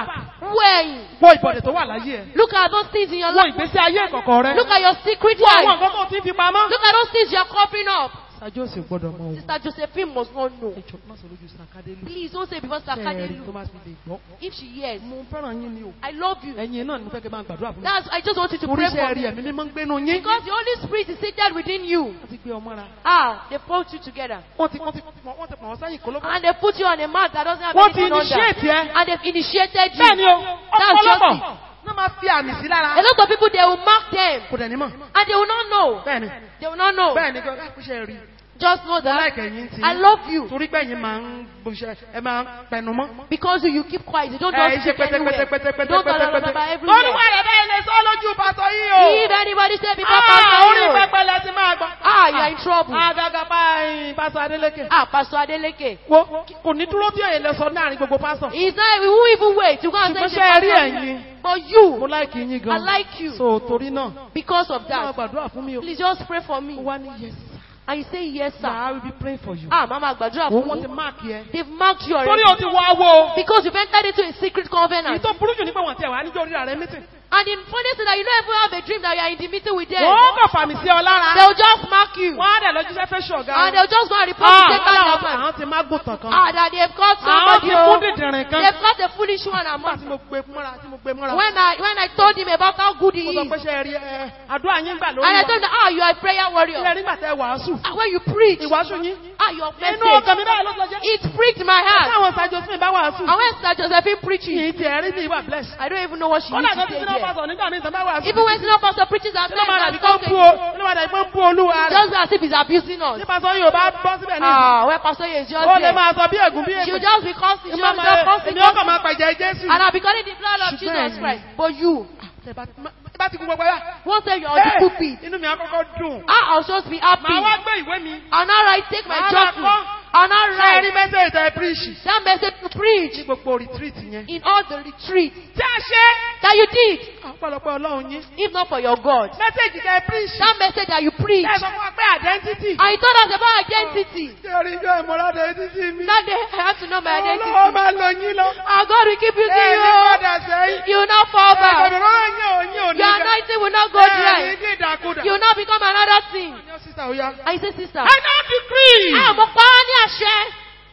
Wú ẹ̀yìn. Wo ìbọ̀dẹ̀ tó wà láyé ẹ̀. Look at those things in your Wo life. ìgbésí ayé ìkọ̀kọ̀ rẹ. Look at your secret Wo àwọn life. nǹkan tó ti fi pamọ́. Look at those things you are covering up. Ṣáájú òsì gbọ́dọ̀ mọ òun. Sister Josephine must not know. Ẹjọ́ má sọ lójú Sàkádélù. Please don't say because Ṣé ẹ rí tó Sakadelu. máa fi lè gbọ́? If she hears, Mo fẹ́ràn yín ni o. I love you. Ẹ̀yin náà ni mo fẹ́ kẹ́ máa gbàdúrà fún mi. That's I just want you to Torí pray iṣẹ́ for rí me. ẹ̀mí mímọ́ ń gbénu yín. Because the Holy Spirit is seated within you. Wọ́n ti gbé ọmọ ra. Ah, they put you together. Wọ́n ti wọ́n ti wọ́n ti pọ̀ wọ́n sẹ́yìn kólóbó. And they put you on a mat that doesn't have Wọ́n ti anything under. initiate ẹ. And they've initiated you. Bẹ́ẹ̀ni o, That's just ọ̀pọ̀lọpọ̀ it. náà máa fi àmì sí lára. A lot of people, they will mark them. Kò dẹ̀ ní mọ̀. And they will not know. Bẹ́ẹ̀ni. They will not know. Bẹ́ẹ̀ni kí ọ̀gá ìpínṣẹ́ rí. Just know that Láìkẹ̀ yín ti. I love you. Torí pé ẹ̀yin máa ń gbóṣẹ́ ẹ máa ń pẹnu mọ́. Because you, you keep quiet. You don't Ẹ just ṣe speak anywhere. You pẹ́tẹ́pẹ́tẹ́pẹ́tẹ́ don't blah, blah, blah, blah, everywhere. Olúwa rẹ̀ bẹ́ẹ̀ lè sọ lójú pàtó yìí o. If anybody say before Ah, Pastor orí you, pẹpẹ lẹ ti máa gbọ́. ah, you are in trouble. Àgàgà báyìí Pásọ Adélékè. Ah, Pastor Adeleke. Wo kò ní dúró tí èyí lè sọ láàrin gbogbo pásọ̀. He's not, we won't even wait. You go and Ṣùgbọ́n say, ṣé ẹ rí Pastor, ẹ̀yin? But Mo you, láìkì yín I gan. like you. So torí náà, Because of máa that, gbàdúrà fún mi o. please just pray for Ó me. wá ní yes. And you say, yes, sir. I will be praying for you. Ah, Mama Gbadura Wọ́n fún wọ́n ti mi. máàkì ẹ. They've marked you Torí already. o ti wá wo. Because you've entered into a secret Èyí covenant. tó burú jù ní pé wọ́n ti ẹ̀ wá níjọ́ orí rẹ̀ mítìn. And the funny thing that you don't even have a dream that you are in the meeting with them. Wọ́n kàn fàmì sí ọ lára. They'll just mark you. Wọ́n á dẹ̀ lọ́jú sẹ́fẹ́ ṣọ̀gá. And they'll just go and report Ah, to Satan àwọn government. àwọn ti má gùntàn kan. Ah, that they've got Àwọn somebody. ti mú oh. dìdìrín kan. They've got a foolish one Nígbà among tí mo gbé mọ́ra tí mo gbé mọ́ra. When I when I told him about how good he Mo is, sọ and pé ṣe rí ẹ àdúrà yín gbà lórí I wa. told him, ah, you are a prayer warrior. Ilé nígbà tẹ wàásù. Ah, when you preach, Ìwàásù yín. ah, your Inú message, ọkàn mi báyìí ló sọ jẹ́. it pricked my heart. Táwọn ṣàjọ sí mi bá wàásù. And when Sister Josephine preaching, Kì í ti ẹ̀rí ní ìwà bless. I don't even know what she Kọ́lá used kan to ti say sinú there. pásọ̀ nígbà míì tán bá wàásù. Even when senior pastor preaches and Ṣé ló máa says dàbí that kó ń something, bú o? Ṣé ló máa dàbí kó ń bú olúwa rẹ̀? just as if he's abusing us. Ṣé pásọ̀ yóò bá bọ́ síbẹ̀ ní ìsìn? Ah, when Pastor is just Ó lè there, máa sọ bí ègún bí she'll ègún. just be causing, she'll Èmi just causing, ọkàn máa pẹ̀jẹ̀ Jésù. and I'll be calling the blood of Ṣùgbọ́n Jesus ẹ̀yin- Christ. But you, Tẹ bá tẹ bá ti kú gbogbo yá. won't say you're on the Ẹ́, pulpit. Inú mi á kọ́kọ́ dùn. Ah, I'll just be happy. Màá wá gbé ìwé mi. I'll not write, take my Màá journal. máa kọ́. I'll not Ṣé ẹ rí write mẹ́sẹ̀jì tẹ píríṣì? that message to preach Ní gbogbo retreat yẹn. in all the retreats Tí a ṣe. that you did, Ọ̀pọ̀lọpọ̀ Ọlọ́run yín. if not for your God. Mẹ́sẹ̀jì tẹ píríṣì. That message that you preach, Ẹ sọ fún wa pé identity. and you told us about identity. Ṣé orí ijó ìmọ̀lá identity mi? That day I have to know my Ọlọ́wọ́ identity. máa lọ yín lọ. Our God will keep you Ẹ ní you. padà sẹ́yìn. You will not fall back. Ẹ̀gbọ̀dọ̀ rán yín ò yín ò ní Your ga. anointing will not go Ẹ ní dry. ní ìdàkudà. You will not become another thing. Ọjọ́ sísà ó yá. And you say, sister, I now decree. ah, mo pa á ní àṣẹ.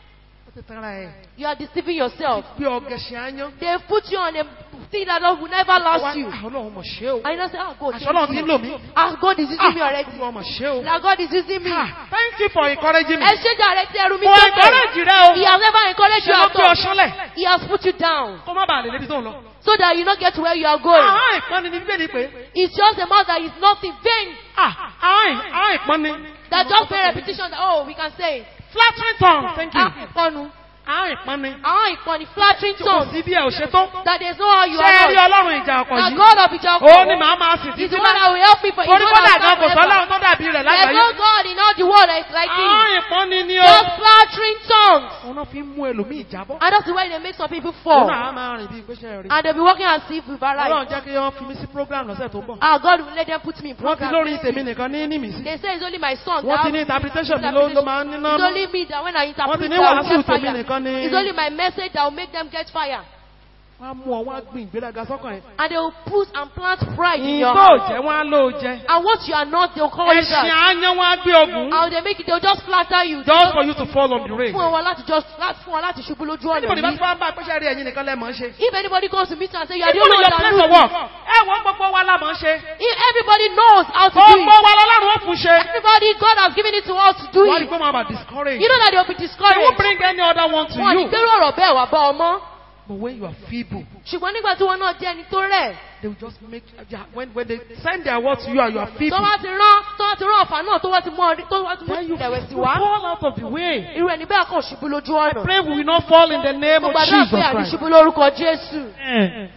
Ó ti tanra ẹ̀. You are deceiving yourself. Bí ọ̀gẹ̀ṣẹ̀ aáyán. They put you on a thing that will never last Wá- you. Ah, Ọlọ́run mọ̀ ṣe o. And you don't say, ah, God, Àṣọ Ọlọ́run ti ń lò thank you. mí. Ah, God is using me already. Ọlọ́run mọ̀ ṣe o. That God is using me. Ah, Thank you for encouraging me. Ẹ ṣe jàre tí ẹrù mi Mo sókè. encourage rẹ o. He has never encouraged Ṣé you ló at gbé ọ all. ṣánlẹ̀? He has put you down Kó má bàa lè débi tó ń lọ. so that you not get to where you are going. Àwọn ìpọ́nni ni Bíbélì pé. It's just a mouth that is nothing vain. Ah, àwọn ì- àwọn ìpọ́nni. That just a repetition that, oh, we can say it. Flattering tongue. Thank you. Ah, ìpọnu. Àwọn ìpọ́nni. Àwọn ìpọnu flattering Tí kò tongue. sí bí ẹ ò ṣe tó. That there's no how you Ṣé ẹ rí are not. Ọlọ́run ìjà ọkọ̀ The yìí? God of Ijoko Ó ní màá máa sì is títí the one that will help me for Torí He's kódà the gan one kò that sọ́lá will tó dàbí rẹ̀ There's lágbàáyé. no God in all the world that is like him. Àwọn ìpọ́nni ni o. Just flattering tongues. Òun náà fi ń mú ẹlòmíì jábọ́. And that's the way they make some people Òun fall. náà á máa rìn bí ìgbésẹ̀ rí. And they'll be walking as if we've Ọlọ́run arrived. jẹ́ kí wọ́n fi mí sí program lọ́sẹ̀ tó ń bọ̀. Ah, God will let them put me in Wọ́n ti program. lórí tèmi nìkan ní ní mi sí. They say it's only my son. Wọ́n that ti ní has- interpretation mi ló ló máa ń níná It's nú. only me that when I Wọ́n interpret ti ní that will wàásù get tèmi fire. nìkan ní. It's only my message that will make them get fire. Wọ́n á mú ọ, wọ́n á gbin ìgbéraga sọ́kàn ẹ̀. And they will put and plant pride in Ìyìn your tó heart. jẹ́ wọ́n á lò ó jẹ́. And what you are not, they'll call you Ẹ̀sìn that. àáyán wọ́n á gbé ogun. And they make it, they'll just flatter you. Just for you to fall on the race. Fún wọn láti just láti fún wọn láti ṣubú lójú ọ̀nà Anybody bá yìí. ti wá ń bá pẹ́sẹ́ rí ẹ̀yin nìkan lẹ́mọ̀ ń ṣe. If anybody comes to meet you and say you are the Even only in one your that place of knows, work. Ẹ wọ́n gbogbo wa la mọ̀ ń ṣe. if everybody knows how to do Gbogbo it, wa lọ́lọ́run ó fún ṣe. everybody, God has given it to us to do Wọ́n rí it. pé wọ́n máa discourage. You know that they will be They won't discouraged. bring any other one to Wọ́n ní you. gbérò ọ̀rọ̀ bẹ́ẹ̀ wà bá ọmọ. But when you are feeble, Ṣùgbọ́n nígbà tí wọn náà jẹ́ ẹni tó rẹ̀, they will just make yeah, when when they send their word to you and you are tó feeble, wá ti rán tó wá ti rán ọ̀fà náà tó wá ti mú ọrí tó wá ti mú then you, ìrẹ̀wẹ̀sì you wá. fall out of the way. Irú ẹni bẹ́ẹ̀ kàn ṣubú lójú ọ̀nà. Pray we will not fall in the name Mo of gbàdúrà Jesus pé àní Christ. ṣubú lórúkọ Jésù. Eh.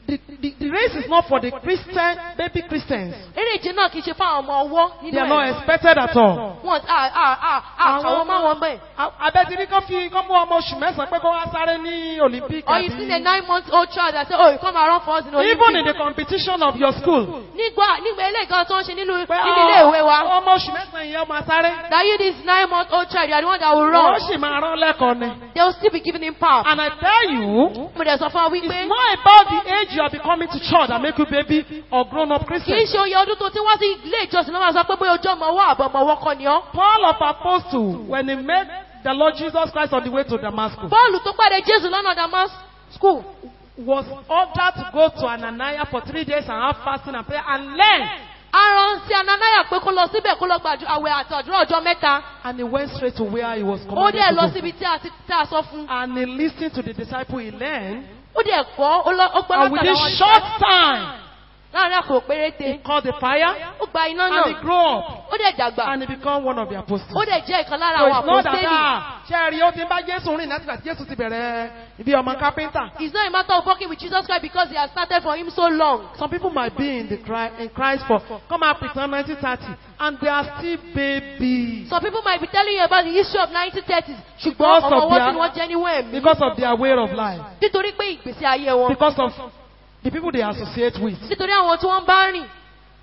the, the, the race is not for the Christian, baby Christians. eré ìje náà kì í ṣe fún àwọn ọmọ ọwọ́ They nínú are not ẹ̀ expected at all. wọn à à à à àwọn máa wọn bẹ́ẹ̀. Abẹ́tìrí kan fi kán mú ọmọ oṣù mẹ́sàn-án pé kó wá sáré ní Olympic. or you see a nine month old child that say oh you come and run for us in Even in the olympics. competition of your school. nígbà nígbà ilé ìkan tó ń ṣe nínú Pé nínú ilé ìwé wa. ọmọ oṣù mẹ́sàn-án yẹn máa sáré. that you this nine month old child you are the one that will Wọ́n run. sì máa rán lẹ́kọ̀ọ́ ni. they will still be giving him power. And I tell you, mo dẹ̀ sọ fún wa it's wípé not about the age you are becoming to church that make you baby or grown up kì í Christian. ṣe oyè ọdún tó ti wá sí ilé ìjọsìn lọ́wọ́ sọ pé bóyá ojú ọmọ ọwọ́ àbọ̀ ọmọ ọwọ́ kọ́ ni ọ́. Paul of Apostle, when he met the Lord Jesus Christ on the way to Damascus, bọ́ọ̀lù tó pàdé jésù lọ́nà damas school. was ordered to go to Ananias for three days and have fasting and prayer and learn. aran sí ananaya pé kó lọ síbẹ̀ kó lọ gbàdú àwẹ̀ àti àdúrà ọjọ́ mẹ́ta. And he went straight to where he was ó commanded dẹ̀ lọ to go. síbi tí a ti tí a sọ fún. And he listened to the disciple he learned. ó dẹ̀ kọ́ ó lọ ó gbọ́ And within látàrí àwọn short ìṣẹ́ time, láàrin àkókò he péréte. called the fire ó gba iná and he náà grew up ó dẹ̀ dàgbà and he became one of the apostles. ó dẹ̀ jẹ́ ìkan lára So àwọn it's not that àpòstélì. ah, ṣe rí ó ti ń bá Jésù rìn láti gbà tí Jésù ti bẹ̀rẹ̀ ibi ọmọ kápẹ́ntà. It's not a matter of working with Jesus Christ because he has started for him so long. Some people might be in the Christ, in Christ for come up with 1930 and they are still babies Some people might be telling you about the history of 1930s. ṣùgbọ́n Because ọmọ of wọn their- tí wọ́n jẹ́ níwọ̀n ẹ̀mí. because of their way of life, Nítorí pé ìgbésí ayé wọn. because of the people they associate with. Nítorí àwọn tí wọ́n bá rìn.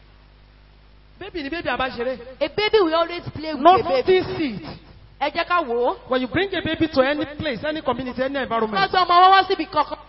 Baby ni baby abáṣeré. A baby will always play with a baby. Notice it. Ẹ jẹ́ ká wò ó. When you bring a baby to any place, any community, any Wọ́n environment, gbé ọmọ wọn wá síbi kankan.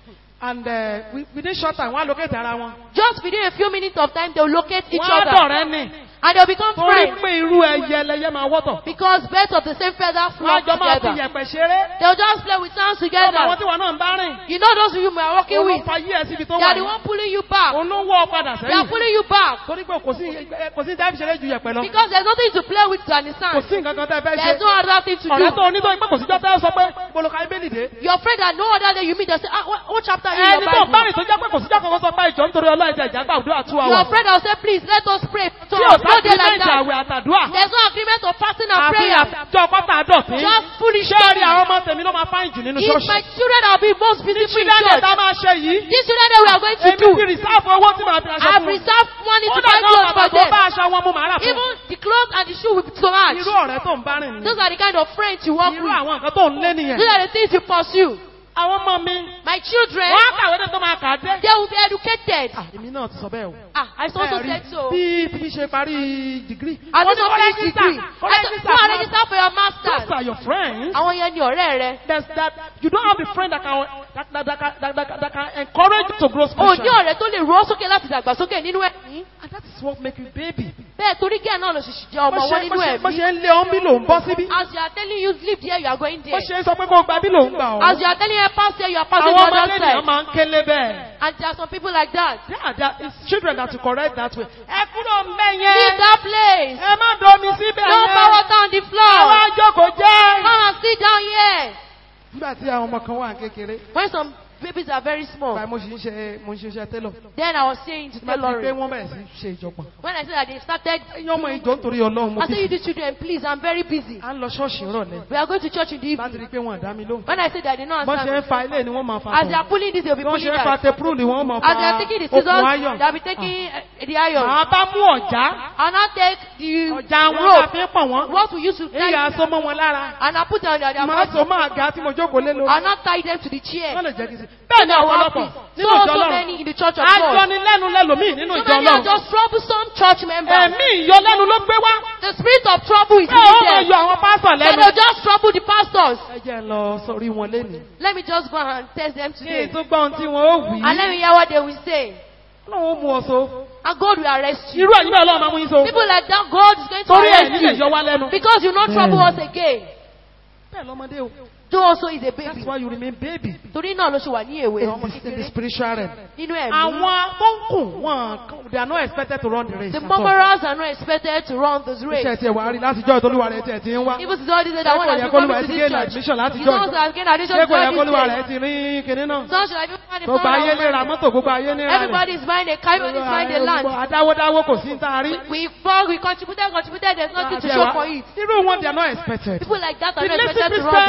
and uh, wi- within short time, wọ́n á locate ara wọn. Just within a few minutes of time they will locate each Wọ́n á other. dọ̀rẹ́ ni. And they will become Torí friends. pé irú ẹyẹ ẹlẹyẹ máa wọ́tọ̀. Because birds of the same feather Wọ́n á flock jọ máa fi together. yẹ̀pẹ̀ ṣeré. They will just play with hands Ọmọ àwọn together. tí wọn náà ń bá rìn. You know those you are working Òun ló with. fa yí ẹ síbi tó They wà are the yìí. one pulling you back. Òun ló wọ́ ọ padà They are sẹ́yìn. pulling you back. Torí pé kò sí kò sí dábì ṣeré ju yẹ̀pẹ̀ lọ. Because there's nothing to play with than the Kò sand. sí nǹkan kan tẹ́ fẹ́ ṣe. There's no other thing to Ọ̀rẹ́ tó do. onítọ̀ pé kò sí jọ́tẹ́ sọ pé Boloka Ibeli dé. You're afraid that no other day you meet, they say, ah, what, what chapter in Ẹni your tó bá Bible? rìn tó jẹ́ pé kò sí jọ́ kankan sọ pé ìjọ nítorí ọlọ́ọ̀dẹ ìjà gbàdúrà two You're hours. afraid I'll say, please, let us pray. So, Tí ò no sá day like agreement that. àwẹ̀ àtàdúrà. There's no agreement of fasting and Àfi prayer. àjọ pátá àdọ̀tí. Just foolish Ṣé rí talking. àwọn ọmọ tèmi ló máa fáyìn jù nínú It's ṣọ́ọ̀ṣì? my children that will be most beautiful in Children church. ẹ̀dá máa ṣe yìí. These children that we are going to Èmi ti do, rìsáàfù owó tí màá fi aṣọ I've fún wọn. reserved money Ó to dà buy náà clothes bàbá for tó them. bá aṣọ wọn mú màá rà fún Even the clothes and the shoe will be so much. Irú ọ̀rẹ́ tó ń bá rìn Those nìyẹn. are the kind of friends you work Irú with. àwọn nǹkan tó ń lé nìyẹn. Those are the things you pursue. Àwọn ọmọ mi, My children, wọ́n á kàwé dé tó máa kà á dé. they will be educated. Ah, Èmi náà ti sọ bẹ́ẹ̀ o. Ah, I also Ẹ rí said so. Bí bí ṣe parí dìgírì. I Wọ́n also ní finish kọ́lẹ́jì degree. sà, I kọ́lẹ́jì said, sà, go and register for your Those master's. are your friends. Àwọn yẹn ni ọ̀rẹ́ rẹ. There's that you don't have a friend that can that, that, that, can- that, that, that can encourage you to grow O ní spiritually. ọ̀rẹ́ tó lè rọ́ sókè láti dàgbàsókè nínú ẹ̀mí. And that is what make you baby. Bẹ́ẹ̀ torí gẹ́ẹ̀ náà lọ ṣèṣì jẹ́ ọmọ Bó wọn ṣe nínú bó ṣe- bó ẹ̀mí. ṣe ń lé ọ́n bí lòun bọ́ síbí. As you are telling you live there, you are going Bó there. ṣe ń sọ pé kó gba bí lòun gbà ọ́. As you are telling her pass there, you are passing Àwọn the ọmọ other lẹ́nìyàn side. máa ń kélé bẹ́ẹ̀. And there are some people like that. Yeah, there is children that will correct that way. Ẹ kúrò ń bẹ̀ Leave yẹn. that place. Ẹ má domi síbẹ̀ Don't pour water on the Àwọn floor. àjọkò jẹ́. Come and sit down here. Nígbà tí àwọn ọmọ kan wà kékeré, When some babies are very small, báyìí mo sì ń ṣe mo ń ṣiṣẹ́ télọ̀. then I was saying to Nígbà tí pé tailoring. wọ́n bẹ̀rẹ̀ sí ṣe ìjọpọ̀. When I said that they started, Ẹyin ọmọ ìjọ nítorí Ọlọ́run mo I said, ti you the children, please, I'm very busy. à ń lọ ṣọ́ọ̀ṣì rọ̀lẹ́. We are going to church in the Láti evening. rí i pé wọ́n dá mi lóhùn. When I said that, they don't Bọ́n ṣe understand. ń fa ilé ni wọ́n máa fa As they tọ̀. are pulling this, they will be Bí wọ́n pulling ṣe ń fa that. tepru ni wọ́n máa fa As they are taking the okùn scissors, ayọ̀. they will be taking uh, the iron. Màá bá mú ọ̀já. And I take the Ọ̀já wọn rope, la fi ń pọ̀ wọ́n. what we use to tie, Ìyá aṣọ mọ́ wọn lára. and I put on their, their Màá so body, máa ga tí mo jókòó lé lórí. and I tie them to the chair. Wọ́n lè jẹ́ kí n sí. Bẹ́ẹ̀ ni In our ọ̀pọ̀lọpọ̀ office. nínú So, ìjọ so Ọlọ́run. many in the church of God. Ajọnilẹ́nu lẹ́lòmíì nínú So ìjọ many are Ọlọ́run. just troublesome church members. Ẹ̀mí ìyọlẹ́nu ló gbé wá. The spirit of trouble is in Bẹ́ẹ̀ ó máa them. yọ àwọn pásọ̀ They lẹ́nu. will just trouble the pastors. Ẹ jẹ́ ń lọ sórí wọn lénìí. Let me just go and test them Kí today. n tó gbọ́ ohun tí wọ́n ó wí. And let me hear what they will say. Ọlọ́run ó mú ọ so. And God will arrest you. Irú ẹ̀yin bẹ́ẹ̀ Ọlọ́run máa mú yín so. People like that, God is going to Torí ẹ̀ arrest nílẹ̀ yọ you. wá lẹ́nu. Because you not trouble us again. Bẹ́ẹ̀ lọ́mọdé o. Though also is a That's baby. why you remain baby. Torí náà ló ṣe wà ní èwe In ọmọ the, in the kékeré spiritual realm. nínú ẹ̀mí. Àwọn tó ń kùn wọn they are not expected to run the race. The at all. murmurers are not expected to run this race. Iṣẹ́ tiẹ̀ wà á rí látijọ́ ìtọ́lúwa rẹ̀ tiẹ̀ ti ń wá. Even to all these that one Ṣé has kò yẹ been kólúwa coming rẹ̀ to ti this gain church. admission láti It's jọ́ not ìjọ? that gain addition Ṣé to kò yẹ all kólúwa these rẹ̀ ti rí kinní náà? So should I be find the Gbogbo ayé lè ra phone? mọ́tò, gbogbo ayé lè ra Everybody is buying a car, everybody is buying a land. Adáwódáwó kò sí ń tá a rí. We bought, we contributed, contributed, there's nothing to show for it. Irú wọn they are not expected. People like that The are not little expected to run Christians the race. are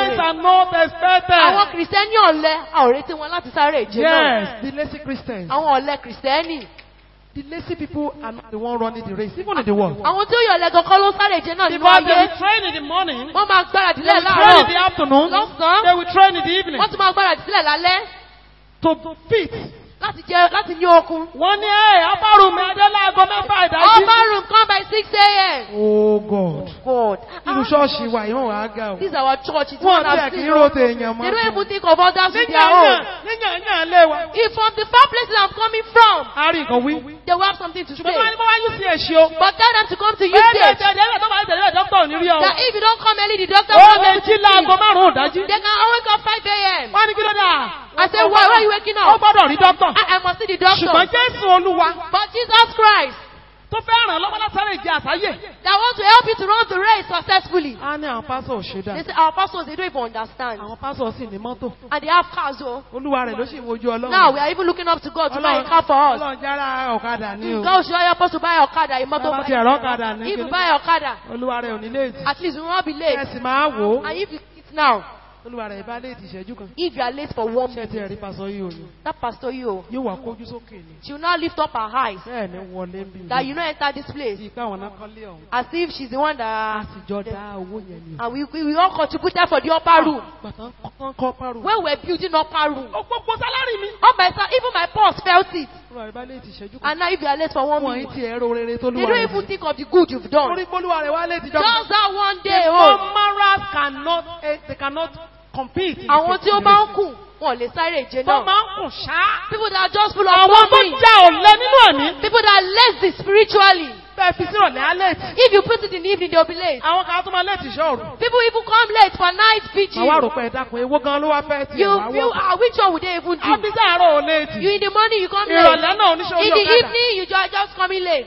not expected. àwọn kìrìsìtẹ́nì ọ̀lẹ a ò retí wọn láti sáré ìje náà Yes, the lazy Christians. àwọn ọ̀lẹ kìrìsìtẹ́nì The lazy people are not the one running the race, even in the world. àwọn tí ó yọ ọ̀lẹ gangan ló sáré ìje náà nínú Because they ayé will train in the morning, wọ́n máa gbáradì they lẹ̀ will train in láàárọ̀ the afternoon, lọ́sàn-án they will train in the evening. wọ́n tún máa gbáradì sílẹ̀ lálẹ́ To fit. láti jẹ láti ní okun. Wọ́n ní ẹ̀ abárùn mi adé láago mẹ́fà ìdájí. upper room come by six a.m. Oh God. God Irú ṣọ́ọ̀ṣì wa ìwọ̀n wà á ga o. this is our church it's Wọ́n one tẹ̀ of kí the róte èèyàn they mọ́. don't even think of others with their Níyàn own. níyàn níyàn lé wa. if from the far places I'm coming from A rí nǹkan wí. they will have something to Ṣùgbọ́n tí wọ́n ní say kó wá yú sí èṣì o. but tell them to come to you Bẹ́ẹ̀ ni stage ẹ̀jẹ̀ ẹ̀jẹ̀ tó máa ń tẹ̀lé dókítà ò ní rí ọ. that if you don't come early the doctor Ó will lè come jí to láago you márùn-ún ìdájí. they can always come five a.m. Wọ́n ní kí ló dà? I say why why are you waking Ó up gbọ́dọ̀ rí dókítà. I, I must see the doctor Ṣùgbọ́n Jésù Olúwa but Jesus Christ tó fẹ́ ràn lọ́wọ́ látàrí ìjẹ àsáyè. that want to help you to run the race successfully A ní àwọn pásọ̀ ò ṣe they dá. say our pastors they don't even understand Àwọn pásọ̀ sì ní mọ́tò. and they have cars o Olúwa rẹ̀ ló sì ń wojú Ọlọ́run. now we are even looking up to God to buy a car for us. Ọlọ́run jára ọ̀kadà ní o. God should help us to buy Okada, a motor Bàbá ti ẹ̀rọ ọ̀kadà ní If you kíní. buy Okada, Olúwa rẹ̀ ò ní léètì. at least we won't be Ẹ late. sì máa wò ó. And if you eat now, Olúwa rẹ̀ bá léètì ìṣẹ́jú kan. if you are late for one Ṣé ti minute, ẹ̀rí pásọ̀ yìí ò ní? that pastor you, Yóò wá kójú sókè ni. she will now lift up her eyes Bẹ́ẹ̀ ni wọlé ń bí. that you not enter this place Bí ipá àwọn náà kọ́lé ọ̀hún. as if she's the one A that. sì jọ dá owó yẹn ni. And we, we, we all contributed for the upper room. Bàtà ń kọ́ párò. When we're building upper room, Ó gbogbo sálárì mi. all my son, even my boss felt it. Olúwa rẹ̀ bá léètì ìṣẹ́jú kan. And now if you are late for one Wọ́n yìí minute, ti ẹ̀rọ rere tó they lúwa don't rẹ̀. even think of the good you've done. Torí pólúwa rẹ̀ wá léètì jọ. Just that one day, The oh, morals cannot, eh, they cannot compete. in the àwọn tí ó same bá ń race. kù, wọn ò lè sáré ìje Tó náà. máa ń kùn ṣáá. People that are just full of Àwọn tó something. já ọ̀lẹ nínú ẹ̀mí. People that are lazy spiritually. Bẹ́ẹ̀ fi sírọ̀lẹ́ á léètì. If you put it in the evening, they'll be late. Àwọn kan á tún máa léètì ṣọ́ọ̀rù. People even come late for night vigil. Màá wá rò pé ẹ dákun ewó gan ló wá fẹ́ tiẹ̀ You wá feel, wọ̀. ah, which one would they even do? Àbísà àárọ̀ ò léètì. You in the morning, you come Ìrọ̀lẹ́ late. náà oníṣẹ́ In orí the ọ̀kadà. evening, you just, just coming late.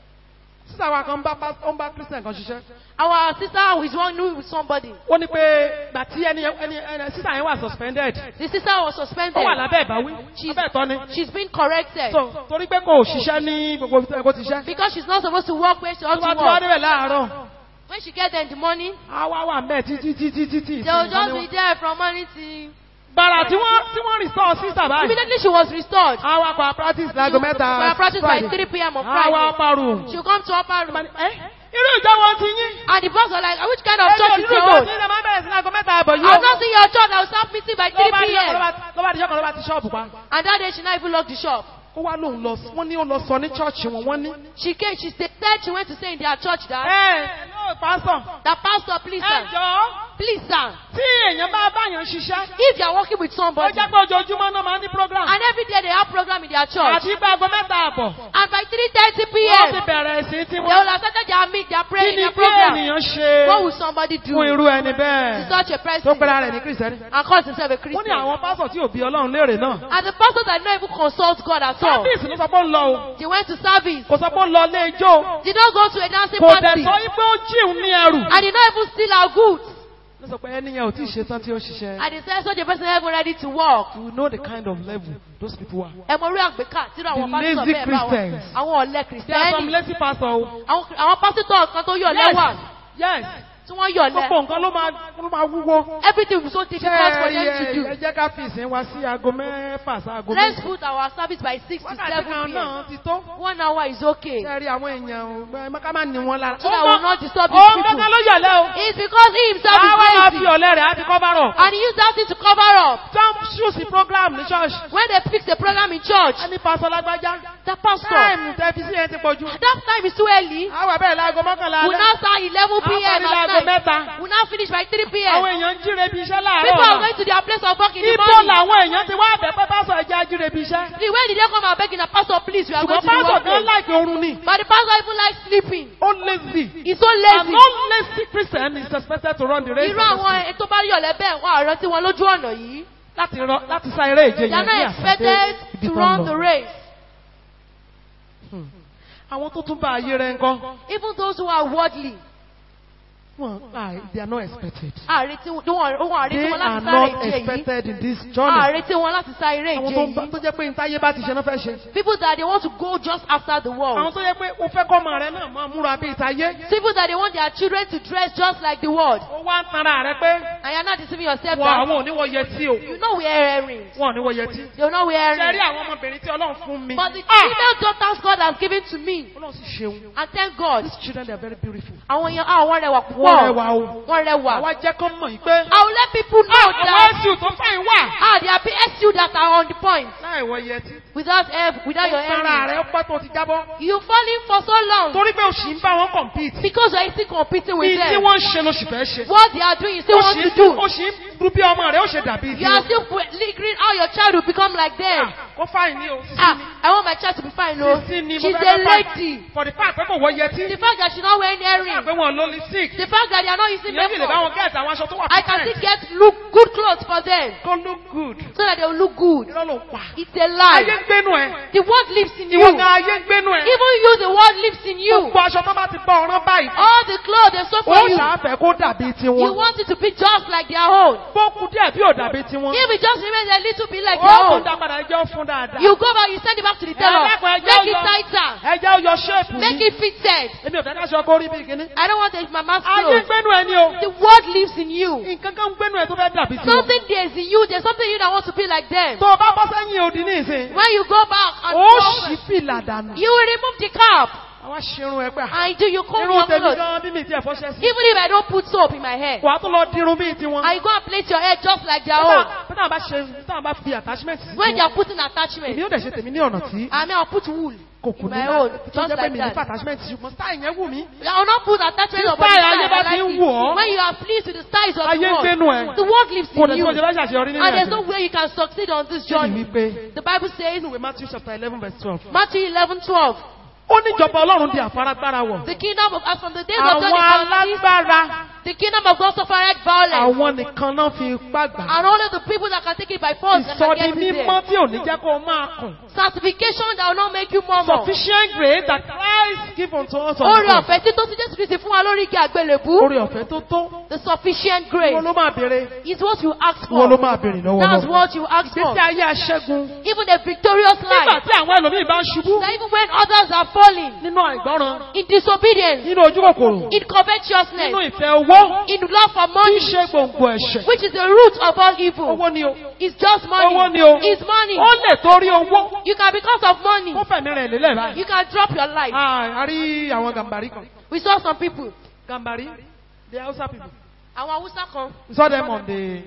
Sísà wa kan bá pás- ó ń bá Christian kan ṣiṣẹ́. Our sister is one new with somebody. Ó ní pé gbà tí ẹni ẹni ẹni sísà yẹn wà suspended. The sister was suspended. Ó wà lábẹ́ ìbáwí. She's, Abẹ́ ìtọ́ ni. she's been corrected. So torí pé kò ṣiṣẹ́ ní gbogbo ibi tó yẹ kó ti ṣiṣẹ́. Because she's not supposed to work where she ought Tó bá to tí wá work. débẹ̀ láàárọ̀. When she gets there in the morning, Á wá wà mẹ́ẹ̀ títí títí títí. they will just be there from morning till... Bàrà tí wọ́n tí wọ́n restore sísà báyìí. Immediately she was restored. Á wá pa practice láago mẹ́ta. We are practicing by Friday. 3 p.m. on Á wá Friday. pa room. She'll come to upper room. Ẹ́ irú ìjọ wọn ti yín. And the boss was like, which kind of Ẹjọ́ church is irú your ìjọ own? tí ilẹ̀ máa bẹ̀rẹ̀ sí láago mẹ́ta àbọ̀ yìí. I've not seen your church. I'll start meeting by 3 Ló bá díjọ́ kan ló p.m. bá- ló bá díjọ́ kan ló bá ti ṣọ́ọ̀bù pa. And that day she not even locked the shop. Ó wá lóun lọ wọ́n ní ó lọ sọ ní chọ́ọ̀chì wọn wọ́n ní. She came, she said she went to say in their church that, Ẹ ẹ pásọ̀. that pastor, please Ẹ sir, jọ̀ọ́ please sir, tí èèyàn bá báyàn ṣiṣẹ́. if you are working with Ó somebody, jẹ́ pé ojoojúmọ́ náà máa ní program. and every day they have program in their church, Àti pé aago mẹ́ta àbọ̀. and by 3.30 Wọ́n ti p.m., bẹ̀rẹ̀ sí tí they wọ́n. will have started their meet, their Kí prayer, ni their kí program. ènìyàn ṣe What will somebody do fún to irú ẹni bẹ́ẹ̀? such a Tó person pẹ́ra rẹ̀ ní Kìrìsìtẹ́nì. and calls himself a Wọ́n ní Christian? àwọn pásọ̀ tí ò bí Ọlọ́run léèrè náà. And the pastor that not even consult God at all. Sábìsì ló sọ pé ó ń lọ o. They went to service. Kò sọ pé ó ń lọ ilé ijó. Did not go to a dancing Kò dẹ̀ party. sọ yí pé ó jíun ní ẹrù. And did not even steal our goods. Ló sọ pé ẹni yẹn ò tí ì ṣe tán tí ó ṣiṣẹ́. And they said such a person never ready to work. You know the kind of level those people are. Ẹ mọ orí àgbékà tí àwọn The pásítọ̀ lazy bẹ́ẹ̀ bá wọn. Christians. Àwọn ọ̀lẹ́ There are some kìrìsìtẹ́nì. lazy pastor o. Àwọn àwọn pásítọ̀ kan tó yọ̀ lẹ́wà Yes. tí wọ́n yọ̀ lẹ́. Gbogbo nǹkan ló máa ló máa wúwo. Everything will be so difficult for them to ẹ do. jẹ́ ká fi ìsìn wa sí aago mẹ́fà sí aago Let's mẹ́fà. put our service by 6 to Wákàtí 7 kan p.m. náà ti tó. One hour is okay. Ṣé rí àwọn èèyàn ẹ ká má ní wọn lára. So that will not disturb these Òun people. gángan ló yọ̀lẹ́ o. It's because he himself Àwọn máa is fi lazy. ọ̀lẹ́ rẹ̀ á fi kọ́ bá rọ̀. And he used that thing to cover up. Jump shoes program ní ṣọ́ọ̀ṣì. When they fix the program in church, Ẹni pásọ lágbájá. the pastor, Táìmù tẹ́fí sí ẹ ti pọ̀ jù. that time is too early. Àwọn àbẹ̀rẹ̀ láago mọ́kànlá We alẹ́. now start 11 p.m. Àwọn at láago night. mẹ́ta. We now finish by 3 Àwọn p.m. èèyàn ń jíre bí iṣẹ́ láàárọ̀ People are ọ̀la. going to their place of work in the Ibo morning. làwọn èèyàn ti wá bẹ̀ pé pásọ ẹja jíre bí iṣẹ́. The way did they come and beg in a pastor, please, we are going Ṣùgbọ́n to the pásọ gan workplace. láìpẹ́ oorun ni. But the pastor even likes sleeping. Ó lazy. He's so An lazy. non-lazy Christian is expected to run the race. Irú àwọn ẹ̀ tó bá yọ̀lẹ́ bẹ́ẹ̀ wọ́n àrọ́ tí wọ́n lójú ọ̀nà yìí. Láti rọ- láti sá eré ìje They yẹn are ní not àṣàdé expected ibi to tó ń run the lọ. race. Àwọn tó tún bá ayé rẹ̀ ń kọ́. Even those who are worldly. Well, ah, they are not expected. àrètí wọn wọn àrètí They wọn are láti sáré not ìje yìí expected in this journey. àrètí wọn láti sá eré Àwọn ìje tó ń bá- yìí tó jẹ́ pé ntáyé bá ti ṣe náà fẹ́ ṣe. people that they want to go just after the Àwọn world tó jẹ́ pé o fẹ́ kọ́ ọmọ rẹ náà máa múra bí ìtayé. people that they want their children to dress just like the world Ó wá ń tanra rẹ pé and you are not deceiving yourself wọ that àwọn òníwọ̀ yẹtí o. you know wear earrings Wọ́n òníwọ̀ yẹtí. they will not wear Ṣé rí earrings àwọn ọmọbìnrin tí Ọlọ́run fún mi? but the Ah! female daughters God has given to me Ọlọ́run sì ṣeun. and thank God These children they are very beautiful. àwọn yẹn ah wọ́n rẹwà Wọ́n púpọ̀ rẹwà o. wọ́n rẹwà Àwa jẹ́ kán mọ̀ yìí pé. I will let people know Àwọn that ẹ̀sùn tó fàyín wà. ah there are PSU that are on the point Láì wọ yẹtí. without help without your Ó tanra earrings rẹ ó pẹ́ tó ti jábọ́. you falling for so long Torí pé o sì ń bá wọn compete. because you are still competing with Bí tí them wọ́n ń ṣe ló sì fẹ́ ṣe. what they are doing you still Ó want sì to ń do ó sì ń rú bí ọmọ rẹ̀ ó ṣe dàbí you are tiwọn. still lingering how your child will become like them Kó fáyìn ní o. ah I want my child to be fine o Sísí ni mo she's fẹ́ a kó fáyìn. lady For the fact pé kò wọ yẹtí. the fact that she not wearing Fún earrings àpé wọn ló lè sick. the fact that they are not using Ìyẹn sì lè bá makeup wọn gẹ̀ẹ́sì àwọn aṣọ tó wà I can perfect. still get look good clothes for them Kó look good. so that they will look good Irọ́ ló pa. it's a Ayé lie ń gbénu ẹ̀. the word lives in you Ìwọ even gan ayé ń gbénu ẹ̀. you the word lives in you Gbogbo aṣọ tó bá ti bá ọ̀rán báyìí. all the clothes they sew Ó for you ṣàfẹ́ kó dàbí you tiwọn. want it to be just like their own Bó kú díẹ̀ bí ò dàbí tiwọn. if it just remains a little bit like Ó your kún own dá padà ẹjọ́ fún dáadáa. you go back you send it back to the tailor Ẹ dákun, ẹ jẹ́ make it ó yọ- tighter Ẹjẹ́ ó yọ ṣéèpù make mi. it fitted Èmi ò fẹ́ káṣọ kó rí bí kíní. I don't want it, my man's Ayé ń clothes gbénu ẹ̀ ni o. the word lives in you Nǹkan kan ń gbénu ẹ̀ tó fẹ́ dàbí tiwọn. something there is in you there's something in you that wants to be like them Tó o bá bọ́ sẹ́yìn odi ní ìsìn. when you go back and Ó come, ṣì fìlà dànù. you will remove the cap Àwa ṣerun ẹ pé. and do you comb Irun your tèmi clothes gan bí mi ti ẹ̀fọ́ ṣẹ́ sí. even if I don't put soap in my hair Wàá tún lọ dirun bíi tiwọn. and you go and plait your hair just like their own Bí táwọn bá ṣe táwọn bá fi attachment sí when they tiwọn. are putting attachment Èmi yóò dẹ̀ ṣe tèmi ní ọ̀nà tí I mean I'll put wool kò kù ní my own tó just jẹ́ pé like mi ní that attachment sí ṣùgbọ́n style yẹn wù mí. I will not put attachment Tí on body style style ayé bá I ti ń like wù ọ́. it when you are pleased with the styles of Ayé the ń world gbénu ẹ̀. the word lives Kò in dẹ̀ tí you mo ṣe fẹ́ ṣàṣeyọrí nínú and there's no ẹ̀sìn. way you can succeed on this Ṣé journey wípé the Bible says nínú ìwé Matthew chapter eleven verse twelve. Matthew 11 12 Ó ní ìjọba Ọlọ́run di àfaragbára wọ̀. the kingdom of as from the days of John Àwọn the Baptist alágbára the kingdom of God suffered violence àwọn nìkan náà fi ipá gbà. and only the people that can take it by force that can Ìsọdi get it mímọ́ there tí ò ní jẹ́ kó o máa kùn. sanctification that will not make you murmur Sufficient grace that Christ give unto us on orí the cross. ọ̀fẹ́ tí tó ti Jésù Kristi fún wa lórí igi àgbélébú Orí ọ̀fẹ́ tó tó. the sufficient Wọ́n grace ló máa béèrè. is what you ask Wọ́n ló for máa béèrè lọ́wọ́ that's náà. what you ask for Ìgbésí ayé aṣẹ́gun. even a victorious Nígbà life tí àwọn ẹlòmíì bá ń ṣubú that even when others are falling nínú àìgbọ́ràn, in disobedience nínú ojú kòkòrò, in covetousness nínú ìfẹ́ owó, in love for tí í money ṣe gbòǹgbò ẹ̀ṣẹ̀. which is the root of all evil Owó ni o. it's just Owó money ni o. it's money Ó lè torí owó. you can because of money Ó fẹ̀mí rẹ̀ lélẹ̀ báyìí. you can drop your life Ah, A rí àwọn gàmbàrí kan. we saw some people Gàmbàrí, the Hausa people. àwọn Hausa kan We saw them on the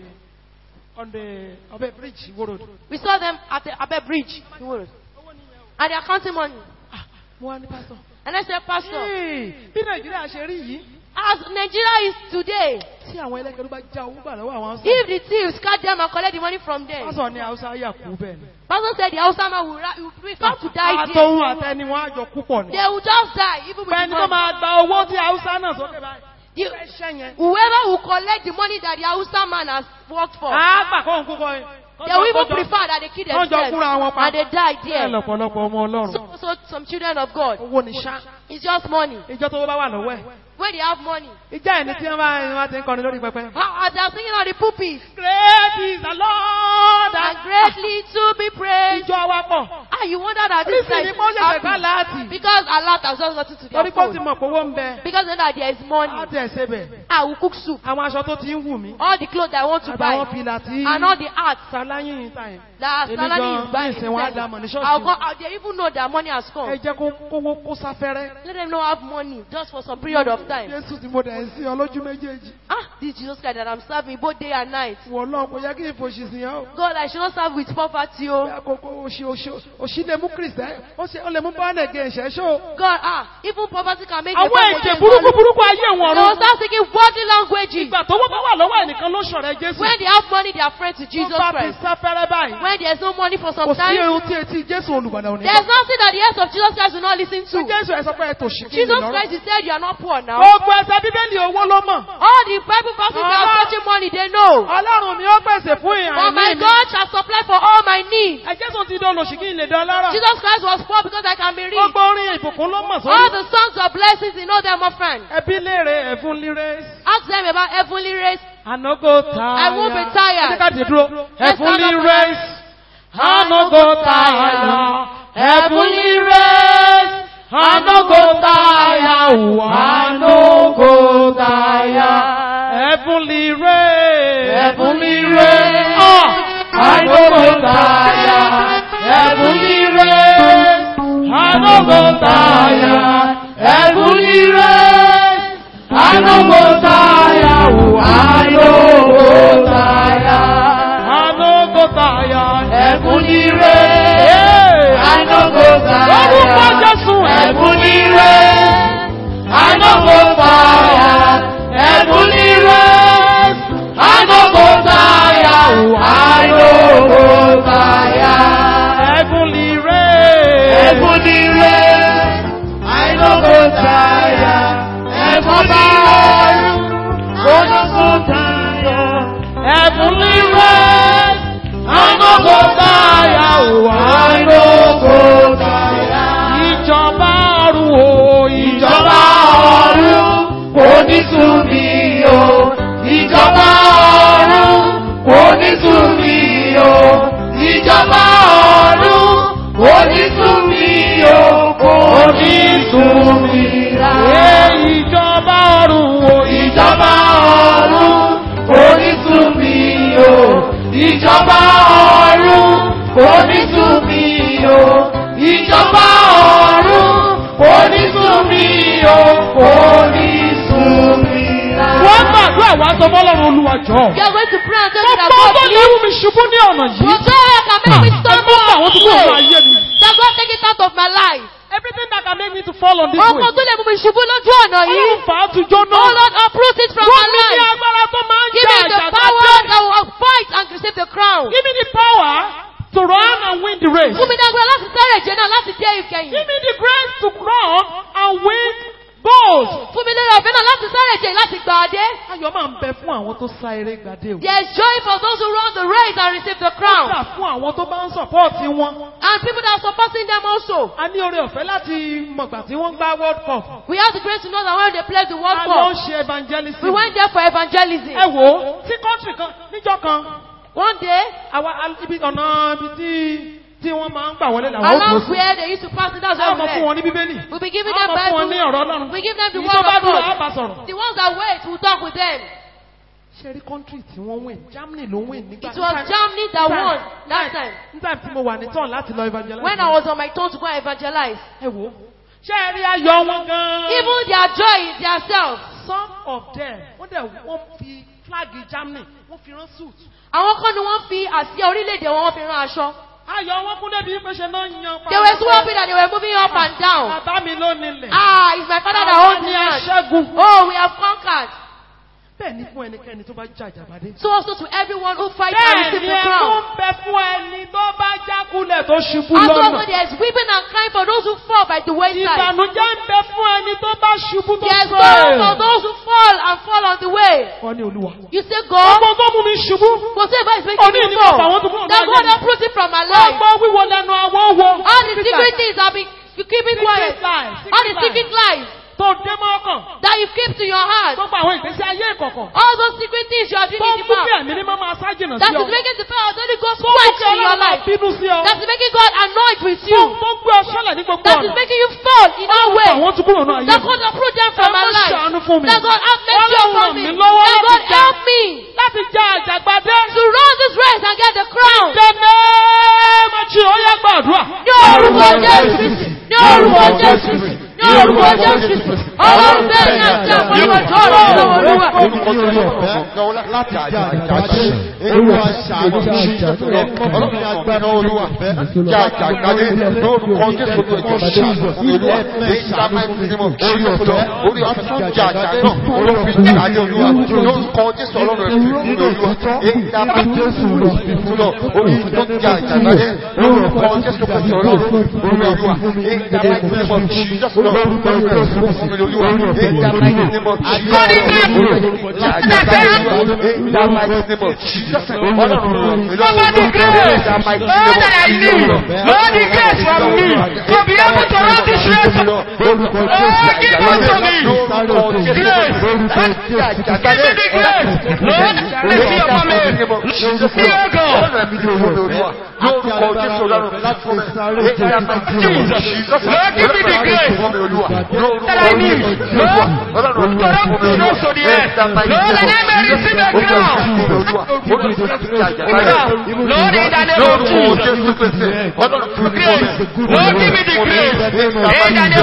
on the Obe bridge, Iwo Road. we saw them at the Abe bridge in Woro. and they are counting money Mo wá ní pásítọ̀. and I said pastor Hey, Bí Nàìjíríà ṣe rí yìí, as Nigeria is today tí àwọn ẹlẹ́gẹ̀rú bá já owó gbà lọ́wọ́ àwọn Hausa. if the thieves catch them and collect the money from them Pásítọ̀ ní Hausa yà kú bẹ́ẹ̀ ni. pastor said the Hausa man will, ra- will prefer to die there Àtọ̀hún àtẹni wọn àjọ kú pọ̀ ni. they will just die even with Pẹ̀lú the tó money máa gba owó tí Hausa náà sókè báyìí. The- Ẹṣẹ́ yẹn. whoever will collect the money that the Hausa man has worked for Á gbà kóhun kúkọ yẹn. they will even prefer that they kill Wọ́n jọ kúra wọn themselves pa. and they die Bẹ́ẹ̀ there lọ̀pọ̀lọpọ̀ ọmọ Ọlọ́run. so, so some children of God Owó ni ṣá. it's just money Ìjọ tó bá wà lọ́wọ́ ẹ̀. when they have money Ìjà ẹni tí wọ́n bá ẹni wọ́n ti ń kọrin lórí pẹpẹ. how as they are singing on the pulpit Great is the Lord and greatly to be praised Ìjọ wa pọ̀. ah you wonder that this Nísìnyí guy ni kó is ṣẹ̀ṣẹ̀ ká happy láàtì. because Allah has just gotten to their Torí pé ó ti phone mọ̀ pé owó ń bẹ. because they know that there is money Á tẹ̀ ṣe bẹ̀. I will cook soup Àwọn aṣọ tó ti ń wù mí. all the clothes I want to buy Àtàwọn fìlà tí and all the art Sàláyìn ta yẹn. that Èmi salary gan is buying ní ìsìn wọn á dá mọ̀ ní ṣọ́ọ̀ṣì I'll go wọn. out there even know that money has Ẹ come jẹ́ kó kówó kó sáfẹ́rẹ́. let them know have money just for some period of time Jésù tí mo dẹ̀ ń sí ọlójú méjèèjì. ah this Jesus Christ that I'm serving both day and night Wọ̀ náà kò yẹ kí ìfòṣì sí yẹn o. God I should not serve with poverty Bí oh àkókò òṣì òṣì òṣì lè mú Kìrìsìtẹ́. Ó ṣe ó lè mú bọ́ọ̀nù ẹ̀gẹ́ ìṣẹ́ṣọ́. God ah even poverty can make Àwọn a èdè burúkú burúkú ayé they wọn will rún. start speaking worldly languages Ìgbà tó wọ́n bá wà lọ́wọ́ ẹnìkan ló ṣọ̀rẹ́ Jésù. when they have money they are friends with Jesus Tó bá fi Christ sáfẹ́rẹ́ báyìí. when there's no money for some Kò sí time irun tí etí Jésù olùgbàdàn ò ní. there's nothing that the ears of Jesus Christ will not listen Tí to Jésù ẹ̀ sọ pé ẹ tòṣì kí ni Jesus lọ́rọ̀. Christ he said you are not poor now Gbogbo ẹsẹ̀ Bíbélì owó ló mọ̀. all the Bible verses that are Allah. touching money they know Ọlọ́run mi ó pèsè fún but my ìhàn mi. God shall supply for all my needs need. Ẹ̀jẹ̀ tó ti dán lòṣì kí n lè dán lára. Jesus Christ was poor because I can be rich. Gbogbo orin ìbùkún ló mọ̀ All sórí. the songs of blessings, you know them, my friend. Ẹbí léèrè ẹ̀fún líre. Ask them about heavenly race. Ànágó tààyà. I won't be tired. Ẹ jẹ́ ká dìde dúró. Let's stand Heavenly up for race. Ànágó tààyà. Heavenly race. Ànágó tààyà. Ànágó tààyà. Heavenly race. Heavenly race. Ànágó tààyà. Heavenly race. Ànágó tààyà. Heavenly race. Ànágó tààyà. Ànágó tààyà. Ànágó tààyà. Heavenly race. Ànágó tààyà. Lórúkọ Jésù. Heavenly race. Ànágó tààyà. Heavenly race. Ànágó tààyà. Ànágó tààyà. Heavenly race. Heavenly race. Ànágó tààyà. Heavenly race. Ànágó tààyà. Heavenly race. Ànágó tààyà. Ànágó tààyà. Ìjọba ọ̀run o. Ìjọba ọ̀run kò ní sùn mí o. Ìjọba ọ̀run kò ní sùn mí o. Ìjọba ọ̀run kò ní sùn mí o. Kò ní sùn mí rárá. Ìjọba ọ̀run o. Ìjọba ọ̀run kò ní sùn mí o. Ìjọba ọ̀run kò ní sùn mí o. Ìjọba ọ̀run kò ní sùn mí o. Kò ní sùn mí rárá. Wọ́n gbàdúrà wá sọ fọ́lọ́run olúwa jọ. You are going to pray and tell me that Gbogbo God tó lè please. mú mi ṣubú ní ọ̀nà yìí. Whatever can make me stumble Ẹgbẹ́ àwọn tó kúrò ní away. ayé mi. That God take it out of my life. Everything that can make me to fall on this Ọkọ̀ way. tó lè mú mi ṣubú lójú ọ̀nà yìí. Ọlọ́run fà á tujọ́ Oh náà. Lord, uproot it from Wọ́n my mi ní life. agbára tó máa ń Give jà me the àjàgbá power dé. that will fight and receive the crown. Give me the power to run and win the race. Fún mi ní agbára láti sáré ìje náà láti dé ìkẹyìn. Give me the grace to run and win goals. Fún mi lórí ọ̀fẹ́ náà láti sáré ìje láti gbà á dé. Ayọ̀ máa ń bẹ fún àwọn tó sá eré gbadé o. There is joy for those who run the race and receive the crown. Kódà fún àwọn tó bá ń sọ̀pọ́ọ̀tì wọn. And people that are supporting them also. A ní oore ọ̀fẹ́ láti mọ̀gbà tí wọ́n gbá World Cup. We have the grace to know that when they play the World A lọ ń Cup, ṣe evangelism. we went there for evangelism. Ẹ wò ó, tí kọ́ńtì kan níjọ́ kan, One day, àwa ibi ọ̀nà ibi tí tí wọ́n máa ń gbà wọlé làwọn ó kó along sí. where they used to pass it, that's Á where mọ we fún were. wọn ní bíbélì. We'll be giving Á them mọ fún wọn ní Bible. ọ̀rọ̀ Ọlọ́run. We give them the Èyí word tó bá of dúró á God. bá sọ̀rọ̀. The ones that wait, we'll talk with them. Ṣé rí kọ́ńtì tí wọ́n win? Germany ló win nígbà It was Germany that won that time. Nígbà tí mo wà ní tán láti lọ evangelize. When I was on my turn to go and evangelize. Ẹ wò ó. Ṣé ẹ rí ayọ̀ wọn gan-an? Even their joy in themselves. Some of them, wọ́n dẹ̀ wọ́n fi flag Germany, wọ́n fi rán suit. Àwọn kan ni wọ́n fi àsíá orílẹ̀-èdè wọn wọ́n fi rán aṣọ. Ayọ̀ wọn kún débi pé ṣe náà yan They were so happy that they were moving up and down. Bàbá mi ló nílẹ̀. Ah, it's my father that Àwọn holds ni the land. aṣẹ́gun. Oh, we have conquered. Bẹ́ẹ̀ ni fún ẹnikẹ́ni tó bá jà jàbádé. So also to everyone who fights and Bẹ́ẹ̀ receives ni the ẹkún crown. bẹ fún ẹni tó bá jákulẹ̀ tó ṣubú And also lọ́nà. there is weeping and crying for those who fall by the wayside. Ìbànújẹ́ ń bẹ fún ẹni tó bá ṣubú tó There is sorrow for sọ̀rọ̀. those who fall and fall on the way. Wọ́n ní olúwa. You say, God, Ọgbọ́n tó mú mi ṣubú. whatever is Òní making ni me mo fà fall, wọ́n tó kúrò that ní God ayé mi. uproot it from my life. Ọgbọ́n wíwo lẹ́nu àwọn wo. All the secret things have been you keeping quiet. Secret lies, secret All the lies. secret lies Tó dé mọ́ ọkàn. that you keep to your heart. Gbogbo àwọn ìgbésí ayé ìkọ̀kọ̀. All those secret things you are doing Tó in ń the mú bí mouth. ẹ̀mí ní máa máa ságìnà That sí ọ. is making the power of the Holy Ghost Tó ń mú quench kí in your ọlọ́run máa life. bínú sí ọ. That is making God annoyed with Tó you. tó ń gbé ọ sọ́lẹ̀ ní gbogbo That is ọ̀nà. making you fall in all ways. Àwọn tó kúrò náà ayé That mi. God uproot them from Ẹ my má life. ṣàánú fún mi. That God have mercy Ọlọ́run upon ràn me. mí lọ́wọ́ That láti God jà. help me Láti já àjàgbádé. to run this race and get the crown. Dẹ́nẹ́ tí ó yẹ gbàdúrà. Ní orúkọ Jésù Kristi. Ní orúkọ Jésù Kristi. Ní orúkọ Jésù Kristi. Ọlọ́run bẹ́ẹ̀ ni àti àpamọ́ ìjọ ọ̀rọ̀ ìlọ́wọ́ olúwa. láti jà àjàgbádé olúwa ṣàánú mi ọlọ́run agbára olúwa jà àjàgbádé lórúkọ jésù tó ẹjọ́ ṣàánú olúwa èyí tá a máa ń fi mọ̀ orí ọ̀tọ̀ orí ọ̀tọ̀ jà àjàgbádé náà olófin jáde olúwa lórúkọ jésù ọlọ́run ẹ̀fìn fún mi olúwa èyí tá a máa ń fi mọ̀ lọ orí ọ̀tọ̀ jà àjàgbádé lórúkọ jésù kò sọ̀rọ̀ orí olúwa èyí tá a máa ń fi mọ̀ jésù lọ lórúkọ jésù fún mi olúwa olúwa in the mighty name of Jesus in the mighty name of Jesus ọlọ́run ràn mí lọ́wọ́ Over the grace, in the mighty Lord, name that I of need, Jesus. Lord, the grace from me to be able to run this race. Lord, give unto me grace. Give me the grace. Lord, mercy upon me. Dear God, Jesus, Lord, give me the grace that I need. Lord, to run this race to the end. Lord, that I may receive a crown. Lord, in the name of Jesus, grace. Lord, give me the grace. In the name